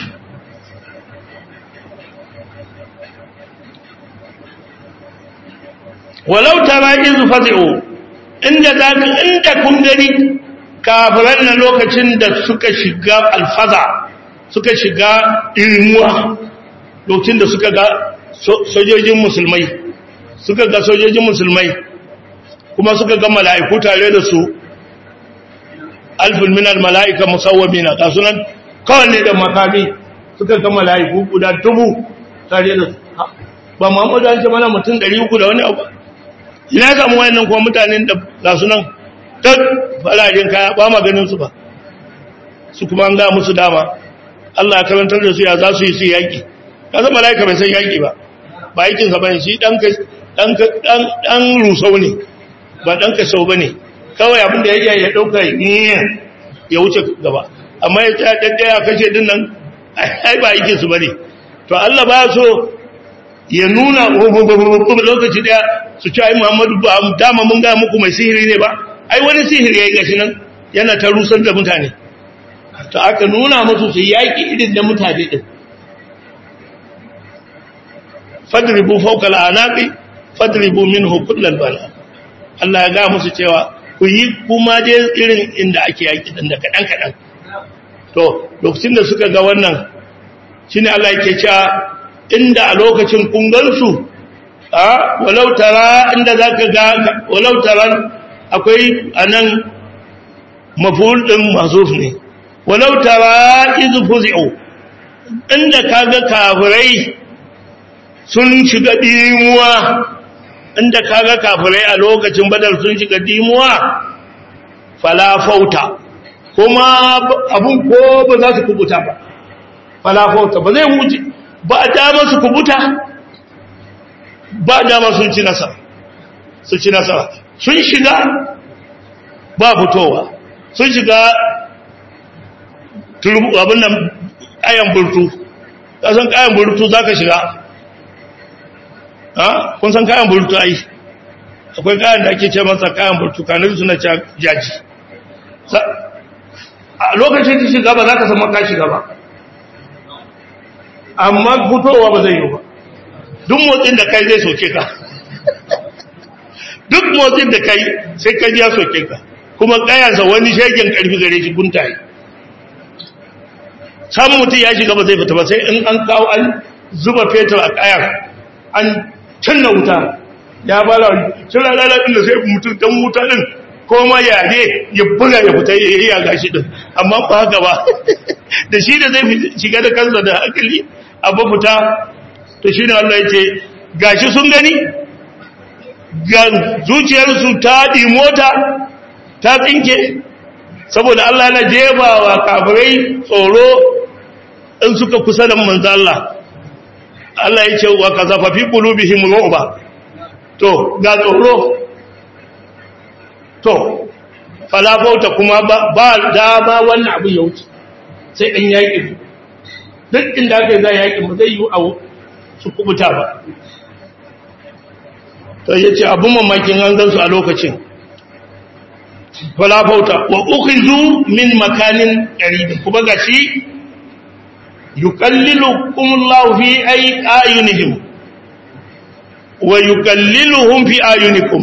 walau tara izu fazi'u inda za ka inda kun gani kafiran na lokacin da suka shiga alfaza suka shiga ilmuwa lokacin da suka ga sojojin musulmai suka ga sojojin musulmai kuma suka ga mala'iku tare da su alfin minal mala'ika musawwamina ga sunan kawai da makami suka ga mala'iku guda dubu tare da su ba muhammadu an ce mana mutum 300 da wani abu ina samu wayannan kuma mutanen da ga su nan ta farajin kaya ba ma ganin su ba su kuma an ga musu dama Allah ya karantar da su ya za su yi su yaki ka san malaika bai san yaki ba ba yakin sa bane shi dan dan dan dan rusau ne ba dan ka sau bane kawai abin da yake ya dauka ya wuce gaba amma ya tsaya daddaya kashe din nan ai ba yakin su bane to Allah ba so ya nuna lokaci daya su ci ai Muhammadu ba dama mun ga muku mai sihiri ne ba ai wani sihiri yayi gashi nan yana ta rusar da mutane to aka nuna musu su yaki irin da mutane din fadribu fawqa al'anaqi fadribu minhu kullal bala Allah ya ga musu cewa ku yi kuma je irin inda ake yaki din da kadan kadan to lokacin da suka ga wannan shine Allah yake cewa inda a lokacin kungansu a walau tara inda za ka ga walau taran akwai a nan maful ɗin masuf ne walau tara izu fuzi'u inda ka ga kafirai sun shiga dimuwa inda ka ga kafirai a lokacin badar sun shiga dimuwa falafauta kuma abun ko ba za su kubuta ba falafauta ba zai wuce ba a dama su kubuta ba dama sun ci nasara su ci nasara sun shiga ba fitowa sun shiga abin nan kayan burtu kasan kayan burtu za ka shiga ha kun san kayan burtu ai akwai kayan da ake ce masa kayan burtu kanar suna jaji a lokacin da shiga ba za ka sama ka shiga ba amma fitowa ba zai yi ba duk motsin da kai zai soke ka duk motsin da kai sai kai ya soke ka kuma kayansa wani shegen karfi gare shi guntaye samun mutum ya shiga ba zai fita ba sai in an kawo an zuba fetur a kayan an canna wuta ya bala cira lalabin da sai mutum dan wuta din ko ma yare ya buga ya fita ya yi ya gashi din amma ba haka ba da shi da zai shiga da kansa da hankali abu fita to shi ne Allah ya ce gashi sun gani ga zuciyarsu ta mota ta tsinke saboda Allah yana jebawa kafirai tsoro in suka kusa da manzo Allah Allah ya ce wa kazafa fi qulubihim ru'ba to ga tsoro to falafauta kuma ba dama wannan abu ya wuce sai ɗan yaƙi duk inda aka yi za yaƙi ba zai yi a su kubuta ba to ya ce abin mamakin an gansu a lokacin falafauta wa ukhizu min makanin qarib kuma gashi yuqallilukum Allah fi ay ayunihim wa yuqalliluhum fi ayunikum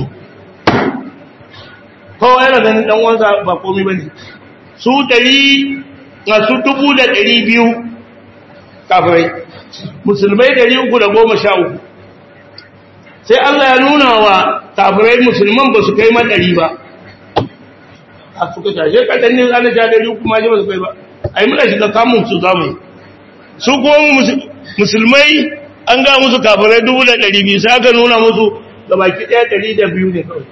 kowa yana ganin dan uwansa ba komai bane su 100 na su 1200 kafirai musulmai 313 sai Allah ya nuna wa kafirai musulman ba su kai ma 100 ba a suka tashe kadannin ana ja dari kuma ji ba su kai ba ai muna shiga kamun su zamu su kuma musulmai an ga musu kafirai dubu da ɗari biyu sai aka nuna musu ga baki ɗaya ɗari da biyu ne kawai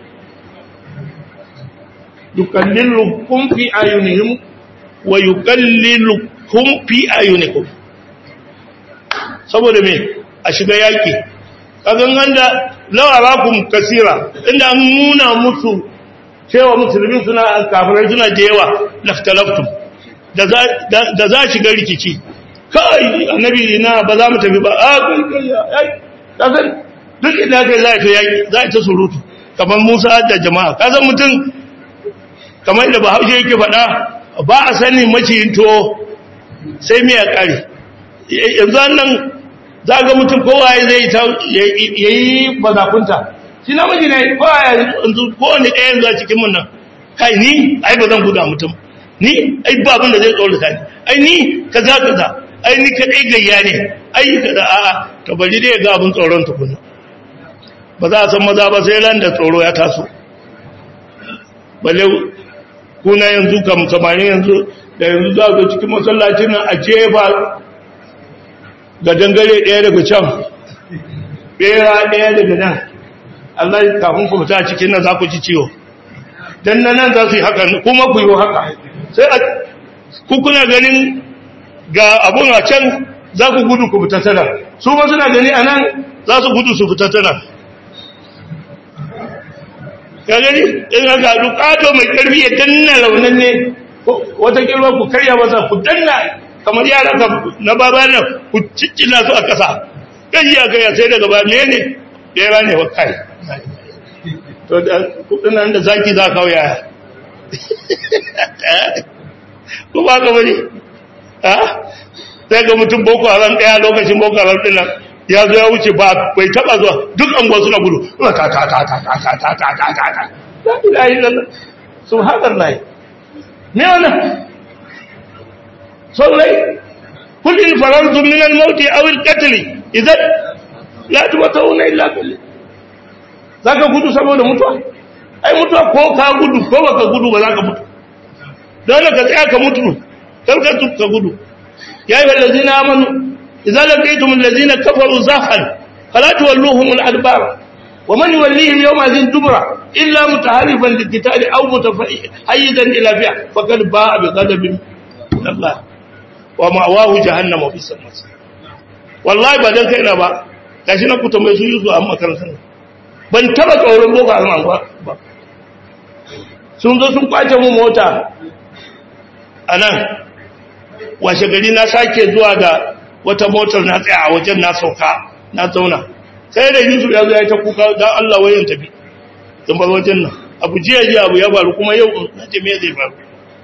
yukallilukum fi ayunihim wa yukallilukum fi ayunikum saboda me a shiga yaki kagan ganda lawarakum kasira inda an nuna musu cewa musulmi suna kafirai suna da yawa laftalaftum da za shiga rikici kai annabi ina ba za mu tafi ba a kai kai ai kasan duk inda kai za ta yaki za ta surutu kamar Musa da jama'a kasan mutum kamar da Bahaushe yake faɗa ba a sani maciyin to sai miya kare yanzu nan za ga mutum kowa zai yayi bazakunta shi namiji ne kowa yanzu kowane ɗaya yanzu a cikin mun nan kai ni ai ba zan guda mutum ni ai ba abin da zai tsorata ni ai ni kaza kaza ai ni kadai gayya ne ai kaza a'a to bari dai ga abin tsoron tukuna ba za a san maza ba sai ran da tsoro ya taso balle kuna yanzu kam samanin yanzu da yanzu za ga cikin masallacin nan a jefa ga dangare ɗaya daga can bera ɗaya daga nan Allah kafin ku fita cikin nan za ku ci ciwo dan nan za su yi haka kuma ku yi haka sai a kuna ganin ga abun a can za ku gudu ku fita tana su ba suna gani a nan za su gudu su fita tana ka gani in aka haɗu ƙato mai ƙarfi ya danna launin ne wata kirwa ku karya masa ku danna kamar yara ka na baba nan ku ciccina su a ƙasa kan yi a kai sai daga ba ne ne ɗaya ne wa kai to da kudin nan da zaki za kawo yaya ko ba ka bane ha sai ga mutum boko haram daya lokacin boko haram din nan ya zo ya wuce ba bai taba zuwa duk anguwa suna gudu ta ta ta ta ta ta ta ta ta ta ta la ilaha illallah subhanallah me wannan sallai kul in farantum min al-maut aw al-qatl idan la tumatuna illa billah zaka gudu saboda mutuwa ai mutuwa ko ka gudu ko baka gudu ba zaka mutu dole ka tsaya ka mutu kar ka ka gudu ya yi wallazina amanu idza laqitum allazina kafaru zafan fala tuwalluhum al-adbar wa man yuwallihim yawma zin dubra illa mutaharifan liqitali aw mutafayyidan ila fi'a faqad ba'a bi ghadabin min Allah wa ma'wahu jahannam wa bisal masir wallahi ba dan kaina ba gashi na ku tambaye su yusu amma makarantar ban taba tsoron boko haram ba sun zo sun kwace mu mota a nan washe gari na sake zuwa da wata motar na tsaya a wajen na sauka na zauna sai da yusuf ya zo ya ta kuka don allah wayan tafi don bar wajen nan abu jiya jiya abu ya faru kuma yau na ce me zai faru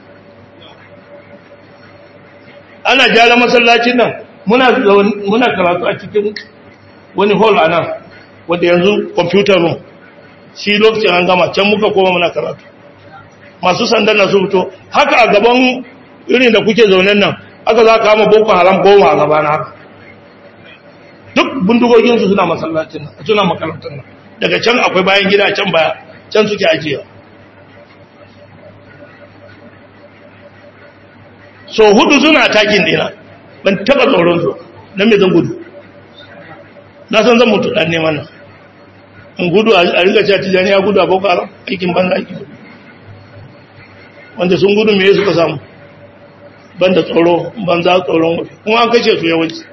ana gyara masallacin nan muna karatu a cikin wani hall a nan wanda yanzu computer room shi lokacin an gama can muka koma muna karatu masu sandan na su fito haka a gaban irin da kuke zaunen nan aka za kama boko haram goma a gaba na duk bindigoginsu suna masallacin nan suna makarantar nan daga can akwai bayan gida can baya can suke ajiya so hudu suna takin dina ban taba tsoron su don me zan gudu na san zan mutu dan neman nan in gudu a riga cewa tijani ya gudu a boko haram aikin banza aikin wanda sun gudu me suka samu banda tsoro banza tsoron wafi kuma an kashe su yawanci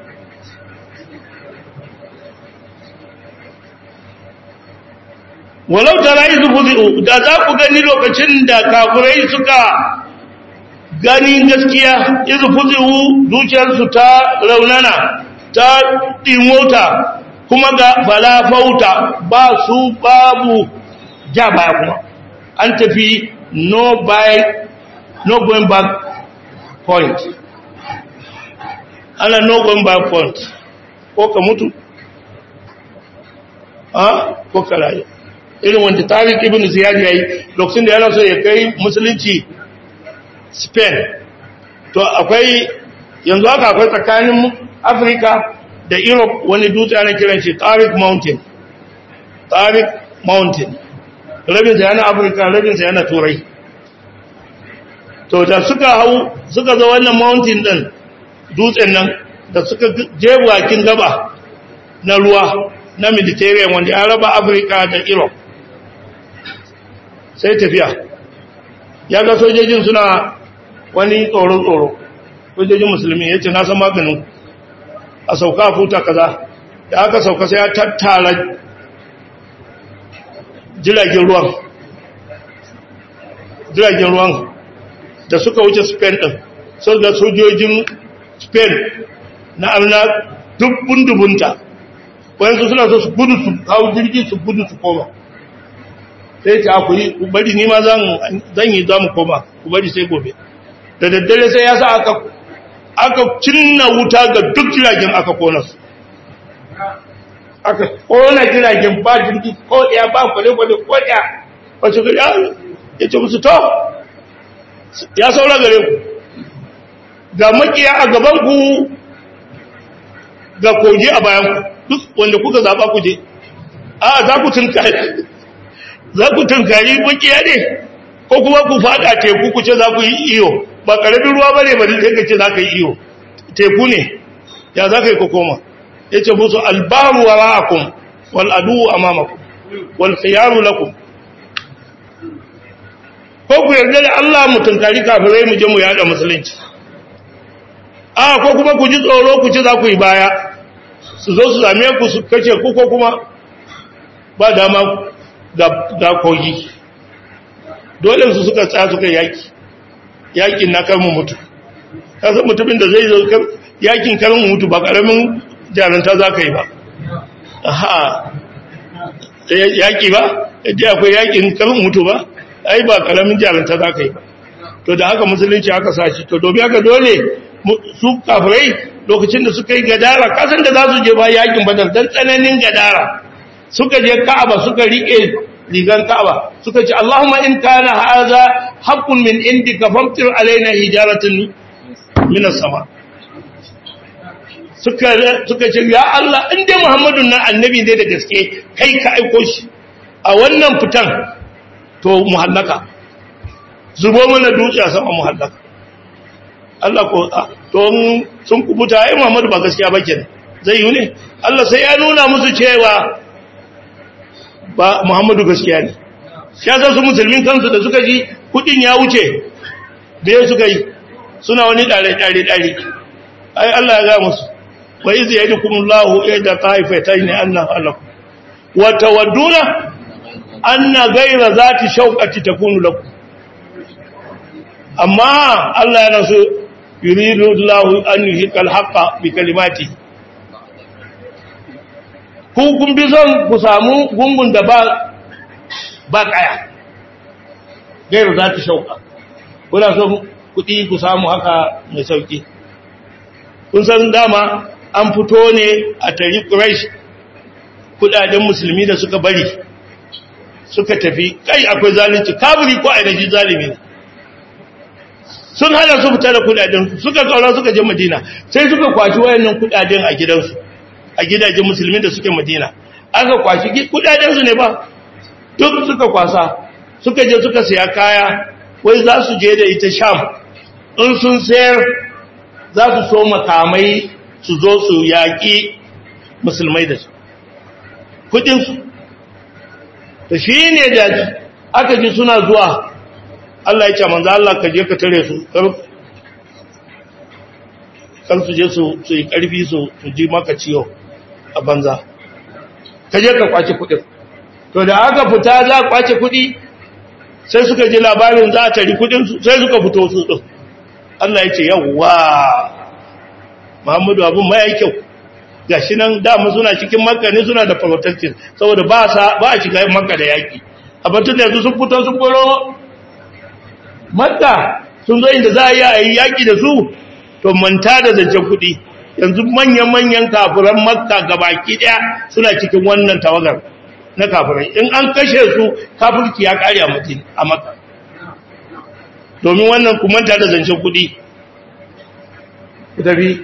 walau tara izu fuzi'u da za ku gani lokacin da kafirai suka gani gaskiya izu fuzi'u zuciyarsu ta raunana ta dimota kuma ga falafauta ba su babu ja baya kuma an tafi no by no going back point ana no going back point ko ka mutu a ko ka rayu irin wanda tariq ibn ziyad yayi lokacin da yana so ya kai musulunci spain to akwai yanzu haka akwai tsakanin africa da europe wani dutse ana kiran shi tariq mountain tariq mountain rabin sa yana africa rabin sa yana turai to da suka hau suka zo wannan mountain din dutsen nan da suka je bakin gaba na ruwa na mediterranean wanda ya raba africa da europe sai tafiya ya ga sojojin suna wani tsoro-tsoro sojojin musulmi ya ce na san maganin a sauka futa kaza da aka sauka sai ya tattara jiragen ruwan jiragen ruwan da suka wuce spain ɗin sau da sojojin spain na amina dubbun dubunta wayansu suna so su gudu su hau jirgin su gudu su koma sai ta ku yi ku bari ni ma zan yi za mu koma ku bari sai gobe da daddare sai ya sa aka aka cinna wuta ga duk jiragen aka kona su aka kona jiragen ba jirgi ko ɗaya ba kwale-kwale ko ɗaya wacce ga ya ce musu to ya saura gare ku ga makiya a gaban ku ga kogi a bayan ku duk wanda kuka zaɓa ku je a za ku tunkari za ku tunkari makiya ne ko kuma ku fada teku ku ce za ku yi iyo ba ƙaramin ruwa ba ne ba sai ka ce za ka yi iyo teku ne ya za ka yi ku koma ya ce musu albaru wa ra'akum wal adu amamakum wal khiyaru lakum ko ku yarda da Allah mu tunkari kafirai mu je mu yada musulunci a ko kuma ku ji tsoro ku ce za ku yi baya su zo su same ku su kace ku ko kuma ba dama ga kogi dole su suka tsaya suka yaki yakin na kar mu mutu kasan mutumin da zai zo yakin kar mu mutu ba karamin jaranta za ka yi ba aha yaki ba yadda akwai yakin kar mu mutu ba ai ba karamin jaranta za ka yi ba to da haka musulunci aka sashi to domin haka dole su kafirai lokacin da suka yi gadara kasan da za su je ba yakin badar dan tsananin gadara suka je ka'aba suka rike rigan ka'aba suka ce Allahumma in kana hadha haqqun min indika famtir alaina hijaratan min as-sama suka suka ce ya Allah in dai Muhammadun nan annabi ne da gaske kai ka aiko shi a wannan fitan to muhallaka zubo mana dutse a sama muhallaka Allah ko to sun kubuta ai Muhammadu ba gaskiya ba kenan zai yi ne Allah sai ya nuna musu cewa ba Muhammadu gaskiya ne ya san su musulmin kansu da suka ji kudin ya wuce da ya suka yi suna wani dare dare dare ai Allah ya ga musu wa iz yadukumullahu ida taifatayn annahu alakum wa tawadduna anna ghayra zati shawqati takunu lakum amma Allah yana so yuridu Allahu an yuhiqal haqqa bi kalimati ku kun bi son ku samu gungun da ba ba kaya gairu za ta shauka kuna so kuɗi ku samu haka mai sauki kun san dama an fito ne a tari quraish kudaden musulmi da suka bari suka tafi kai akwai zalunci kaburi ko ainihin zalimi ne sun hana su fita da kudaden suka kaura suka je madina sai suka kwaci wayannan kudaden a gidansu a gidajen musulmi da suke madina aka kwaci kudaden su ne ba duk suka kwasa suka je suka siya kaya wai za su je da ita sham in sun sayar za su so makamai su zo su yaƙi musulmai da su kudinsu da shi ne da aka ji suna zuwa Allah ya ce manzo Allah ka je ka tare su kar su je su su yi karfi su su ji maka ciwo a banza ka je ka kwace kudin to da aka fita za a kwace kudi sai suka ji labarin za a tari kudin su sai suka fito su din Allah ya ce yawwa Muhammadu abun mai kyau gashi nan dama suna cikin makka ne suna da protective saboda ba sa ba a shiga makka da yaki a batun da yanzu sun fito sun boro makka sun zo inda za a yi a yi yaki da su to manta da zancen kuɗi yanzu manyan-manyan kafiran makka gabaki ɗaya suna cikin wannan tawagar na kafirai in an kashe su kafirki ya ƙare a mutum a makka domin wannan ku manta da zancen kuɗi ku tafi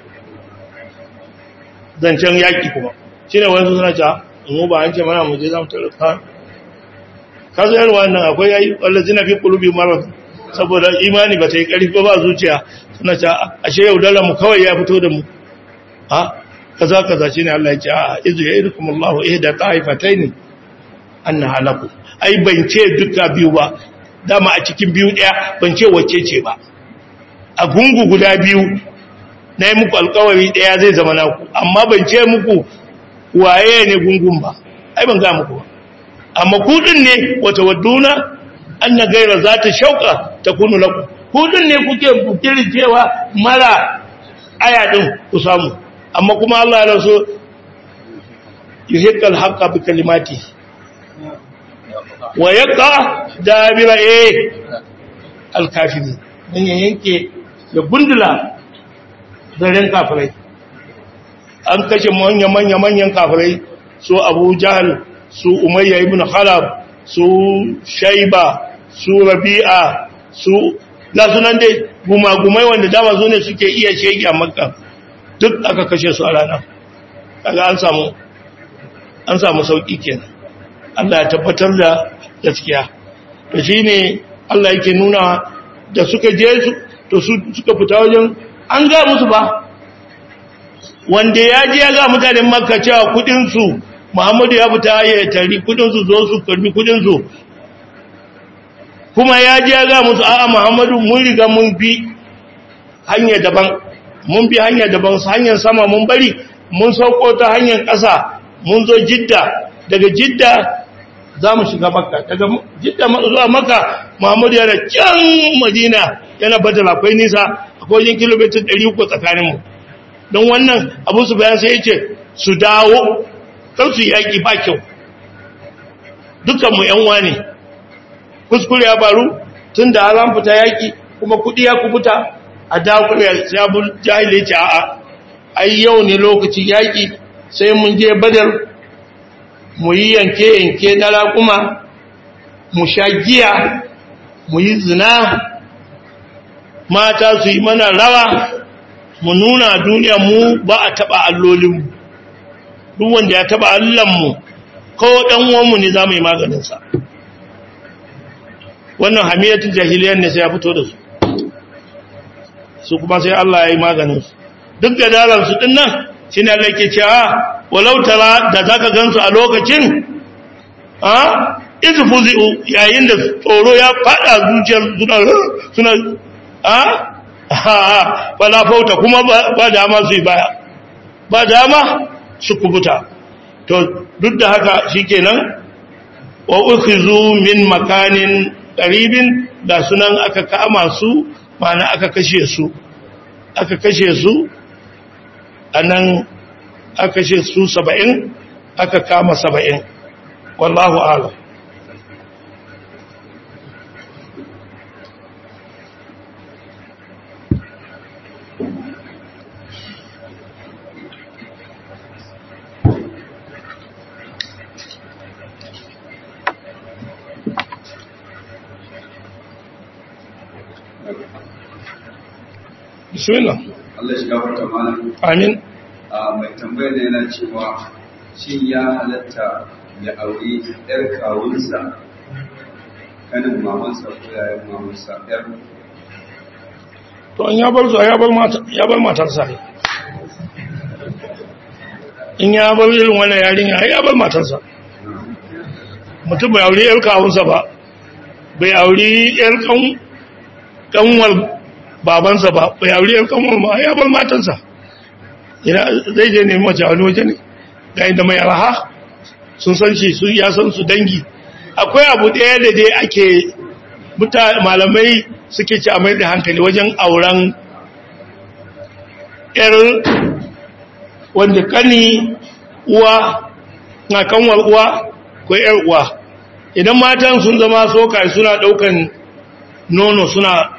zancen yaƙi kuma shi ne wani suna ca mu ba an ce mana mu je za mu taruka ka zo yarwa nan akwai yayi wanda zina fi kulubi marar saboda imani ba ta yi ƙarfi ba zuciya suna ca ashe yau dala mu kawai ya fito da mu ha kaza kaza shi ne Allah ya ce a izu ya irkum Allah ihda ta'ifatayn anna halaku ai ban ce duka biyu ba dama a cikin biyu daya ban ce wacce ce ba a gungu guda biyu na yi muku alkawari ɗaya zai zama naku amma ban ce muku waye ne gungun ba ai ban ga muku ba amma kudin ne wata wadduna an na gaira za ta shauka ta kunu laku kudin ne kuke bukirin cewa mara aya ɗin ku samu amma kuma Allah ya so yuhiqqal haqqa bi kalimati wa yaqa dabira eh al-kafirin dan yanke da gundula zaren kafirai an kashe manya-manya-manyan kafirai su abu jahal su umayya ibn halab su shaiba su rabi'a su lasunan dai gumagumai wanda dama zo ne suke iya shege a makka duk aka kashe su a rana kaga an samu an samu sauki kenan Allah ya tabbatar da gaskiya to shine Allah yake nuna da suka je su to su suka fita wajen an ga musu ba wanda ya je ya ga mutanen makka cewa kudinsu muhammadu ya fita ya tari kudinsu zo su karbi kudinsu kuma ya je ya ga musu a'a muhammadu mun riga mun bi hanya daban mun bi hanya daban hanyar sama mun bari mun sauko ta hanyar ƙasa mun zo jidda daga jidda za mu shiga makka daga jidda zuwa makka muhammadu yana can madina yana badala akwai nisa akwai yin kilomita 300 tsakaninmu don wannan abu su bayan sai ya ce su dawo kan su yaƙi ba kyau dukanmu ‘yan ne kuskure ya faru tun da halan fita yaƙi kuma kuɗi ya kubuta a dawo ya sabon jahilai ce a'a ai yau ne lokacin yaƙi sai mun je badar mu yi yanke-yanke na raƙuma mu sha giya mu yi zina mata su yi mana rawa mu nuna duniya mu ba a taɓa allolinmu duk wanda ya taɓa allanmu ko ɗanwanmu ne za mu yi maganinsa wannan hamiyatin jahiliyar ne sai ya fito da su su kuma sai Allah ya yi maganinsu duk da dalarsu ɗin nan shi ne Allah ke cewa walau tara da za ka gansu a lokacin a izu fuzi'u yayin da tsoro ya faɗa zuciyar suna a wala fauta kuma ba dama su yi baya ba dama su kubuta to duk da haka shikenan wa ukhizu min makanin qaribin da sunan aka kama su mana aka kashe su aka kashe su anan aka kashe su 70 aka kama 70 wallahu a'lam bismillah Allah shi gafarta mana amin a mai tambayar da yana cewa shin ya halatta ya auri yar kawunsa kanin mamansa ko yayin mamansa yar to an ya bar su ya bar mata ya bar matarsa ne in ya bar irin wannan yarinya ya bar matarsa mutum bai aure yar kawunsa ba bai auri yar kanwar babansa ba bai auri yar kanwar ma ya bar matansa zai je nemi mace wani waje ne ga inda mai araha sun san shi su ya san su dangi akwai abu ɗaya da dai ake malamai suke ci a mai da hankali wajen auren yar wanda kani uwa na kanwar uwa ko yar uwa idan matan sun zama soka suna daukan nono suna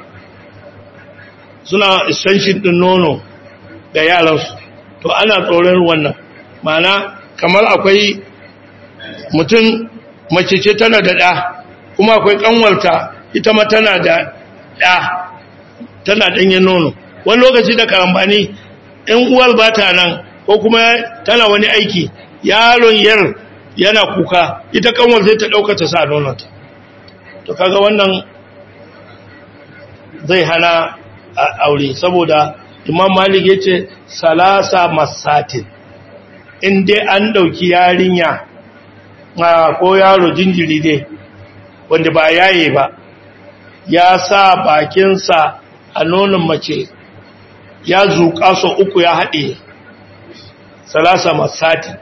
suna extension din nono da yaransu to ana tsoron wannan mana kamar akwai mutum mace ce tana da ɗa kuma akwai kanwarta ita ma tana da ɗa tana ɗanyen nono wani lokaci da karambani in uwar ba ta nan ko kuma tana wani aiki yaron yar yana kuka ita kanwar zai ta ɗauka ta sa nononta to kaga wannan zai hana aure saboda imam malik ya ce salasa masatin in dai an ɗauki yarinya ko yaro jinjiri dai wanda ba yaye ba ya sa bakinsa a nonon mace ya zuƙa so uku ya haɗe salasa masatin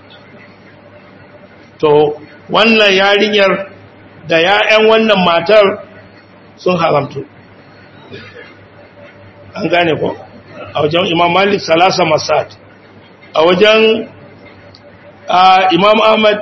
to wannan yarinyar da ya'yan wannan matar sun haramtu an gane ko a wajen imam malik salasa masat a wajen imam ahmad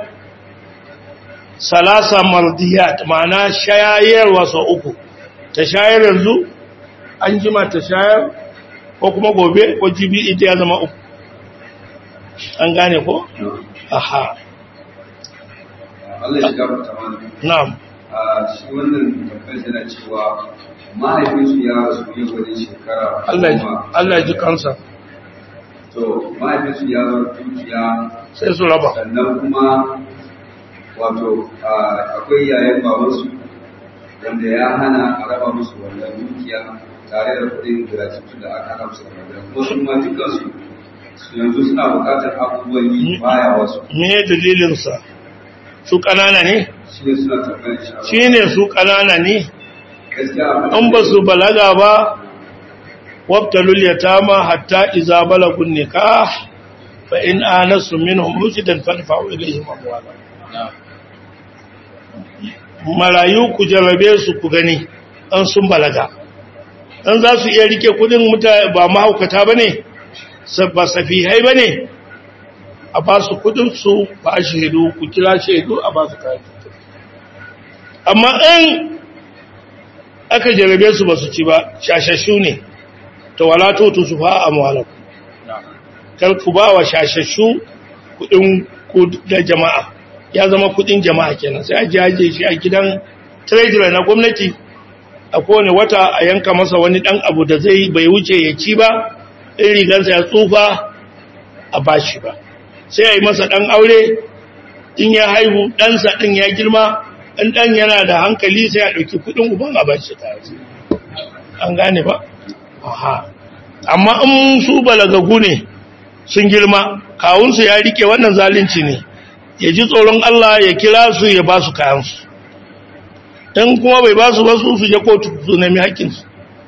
salasa mardiyat ma'ana shayarwa sau uku ta shayar yanzu an jima ta shayar ko kuma gobe ko jibi ita ya zama uku an gane ko? aha Allah ya gafarta mana. na'am A shi wannan tambayar yana cewa mahaifinsu ya rasu yau wajen shekara Allah goma. Allah ji kansa To mahaifinsu ya bar dukiya sai su raba sannan kuma wato a- akwai yayan babansu wanda ya hana a raba musu wannan dukiya tare da kuɗin gratuity da aka hana musu da magana kuma su ma dukansu su yanzu suna buƙatar abubuwan yi baya wasu me dalilinsa su ƙanana ne shi ne suna tambayar shi shi ne su ƙanana ne gaskiya an ba su balaga ba wabtalul yatama hatta iza balagun nikah fa in anasu minhum rushdan fadfa'u ilayhim amwala marayu ku jarrabe su ku gani an sun balaga an za su iya rike kudin mutane ba mahaukata bane ba safihai bane a ba su kudin su ba shaidu ku kira shaidu a ba su kayan amma in aka jarabe su ba su ci ba shashashu ne to wala tutu su fa amwalakum kar ku ba wa shashashu kudin ku da jama'a ya zama kudin jama'a kenan sai a jaje shi a gidan treasurer na gwamnati a kowane wata a yanka masa wani dan abu da zai bai wuce ya ci ba in rigansa ya tsufa a bashi ba sai a yi masa dan aure in ya haihu ɗansa ɗin ya girma in ɗan yana da hankali sai a ɗauki kuɗin uban a bashi tare an gane ba aha amma in su balagagu ne sun girma kawunsu ya rike wannan zalunci ne ya ji tsoron Allah ya kira su ya ba su kayansu in kuma bai ba su ba su su je kotu su nemi haƙƙinsu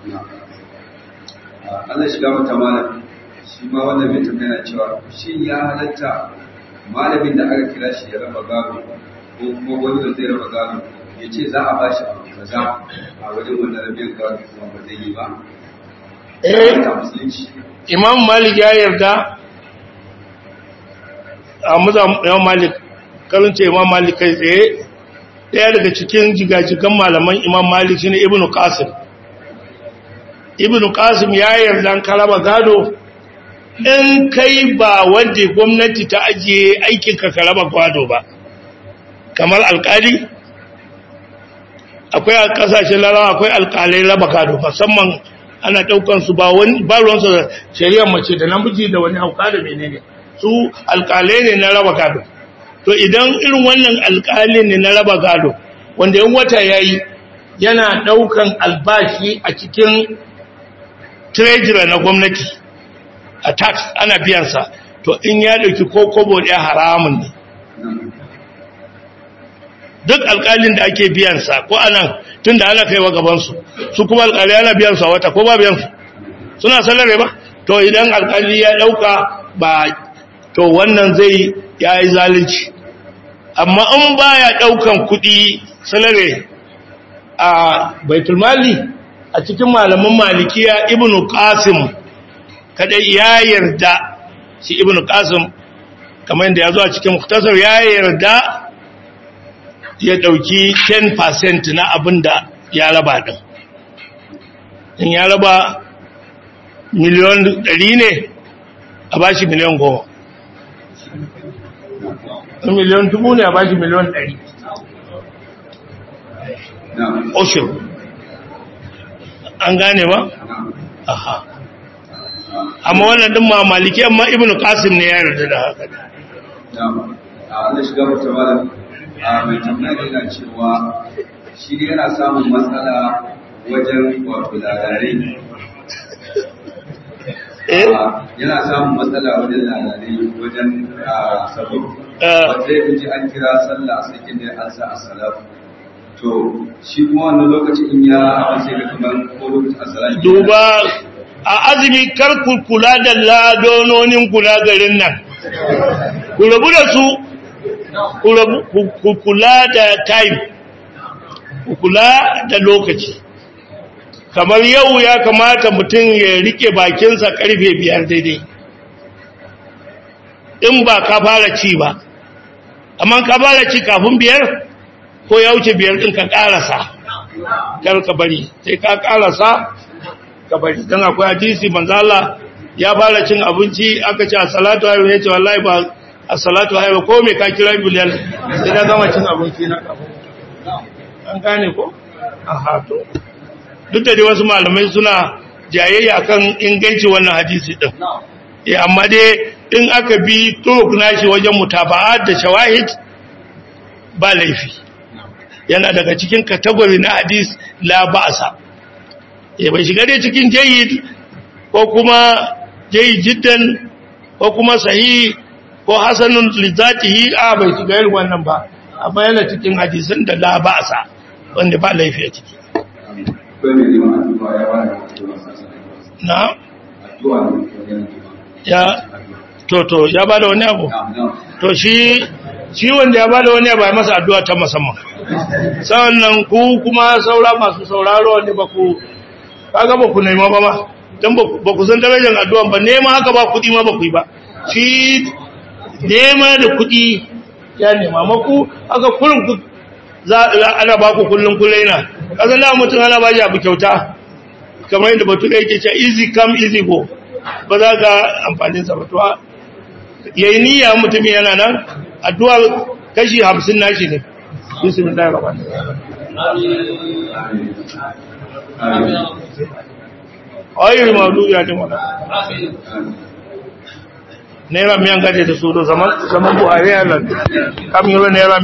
Allah shiga mata malam shi ma wannan mai tambaya cewa shin ya halatta malamin da aka kira shi ya raba gado ko kuma wani da zai raba gado ya ce za a bashi abu kaza a wajen wannan rabin gado kuma ba zai yi ba eh ta musulunci imam malik ya yarda a muza imam malik karance imam malik kai tsaye daya daga cikin jigajigan malaman imam malik shine ibnu qasim ibnu qasim ya yarda an karaba gado in kai ba wanda gwamnati ta ajiye aikin ka karaba gado ba kamar alkali akwai a kasashen larawa akwai alkalai raba gado musamman ana daukan su ba wani ba ruwansu da shari'ar mace da namiji da wani hauka da menene su alkalai ne na raba gado to idan irin wannan alkalin ne na raba gado wanda yan wata yayi yana daukan albashi a cikin treasurer na gwamnati a tax ana biyan sa to in ya dauki ko kobo ɗaya haramun ne duk alƙalin da ake biyansa ko anan tun da ana kaiwa gabansu su kuma alƙali ana biyansu a wata ko ba biyansu suna salare ba to idan alƙali ya ɗauka ba to wannan zai ya yi zalunci amma in ba ya ɗaukan kuɗi salare a baitulmali a cikin malaman malikiya ibnu qasim kadai ya yarda shi ibnu qasim kamar yadda ya zo a cikin muktasar ya yarda ya dauki 10% na abin da ya raba din in ya raba miliyon 100 ne a bashi miliyon 10 in miliyon 1000 ne a bashi miliyon 100 na'am ocean an gane ba? na'am aha amma wannan din ma maliki amma ibnu qasim ne ya yarda da haka na'am a Allah shiga mata malam a mai tambaya yana cewa shi ne yana samun matsala wajen wato labarai eh Ah, yana samun matsala wajen labarai wajen ah, sabo Eh. wanda ya ji an kira sallah sai kin da an sa as-salatu to shi kuma wannan lokacin in ya abin sai ga kamar ko lokacin as-salatu duba a azumi kar ku kula da ladononin kula garin nan ku rabu da su ku rabu- ku- ku kula da time ku kula da lokaci kamar yau ya kamata mutum ya rike bakinsa karfe biyar daidai in ba ka fara ci ba amma ka fara ci kafin biyar ko ya wuce biyar ɗin ka ƙarasa kar ka bari sai ka ƙarasa ka bari don akwai hadisi manzo Allah ya fara cin abinci aka ce as-salatu alayhi ya ce wallahi ba as-salatu alayhi ko me ka kira bilal sai na gama cin abinci na kafin an gane ko aha to duk da dai wasu malamai suna jayayya kan inganci wannan hadisi din eh amma dai in aka bi turuk nashi wajen mutaba'at da shawahid ba laifi yana daga cikin category na hadis la ba'sa eh bai shiga dai cikin jayyid ko kuma jayyid jiddan ko kuma sahih ko hasanun lizatihi a bai shiga irin wannan ba amma yana cikin hadisin da la ba'sa wanda ba laifi a ciki akwai mai neman addu'a ya wani addu'a sassan na addu'a ne wajen addu'a ya to to ya bada wani abu na'am na'am to shi shi wanda ya bada wani abu ya masa addu'a ta musamman sannan ku kuma saura masu sauraro wanda ba ku kaga ba ku nema ba ma dan ba ku- ba ku san darajar addu'a ba nema haka ba kudi ma ba ku yi ba shi nema da kudi ya nema maku haka kullum ku za ana ba ku kullun kullaina kasan da mutum ana ba shi abu kyauta kamar yadda batu yake cewa easy come easy go ba za ka amfanin sa ba to yayi niyya mutum yana nan addu'a kashi 50 nashi ne bismillahir rahmanir rahim amin ayyul mawdu ya jama'a naira miyan gaje da su da zaman zaman buhari ya lan kam yoro naira